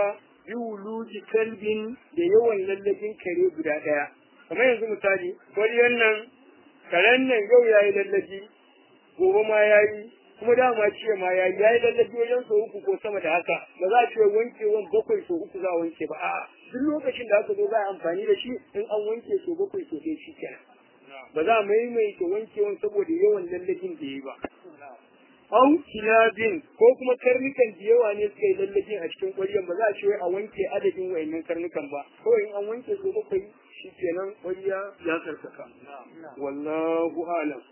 Speaker 1: bi wuluji kalbin da yawan lallabin kare guda ɗaya kamar yanzu misali ƙwaryan nan karen nan yau ya yi lallabi gobe ma ya yi kuma dama ce ma ya yi ya yi lallabi wajen sau uku ko sama da haka ba za a ce wankewan bakwai sau uku za a wanke ba a'a duk lokacin da aka zo za a amfani da shi in an wanke sau bakwai sau ɗaya shi kenan ba za a maimaita wankewan saboda yawan lallabin da ya yi ba au kilabin ko kuma karnukan da yawa ne suka yi lallabin a cikin ƙwaryan ba za a ce wai a wanke adadin wayannan karnukan ba kawai in an wanke sau bakwai shi kenan ƙwarya ya sarkaka wallahu alam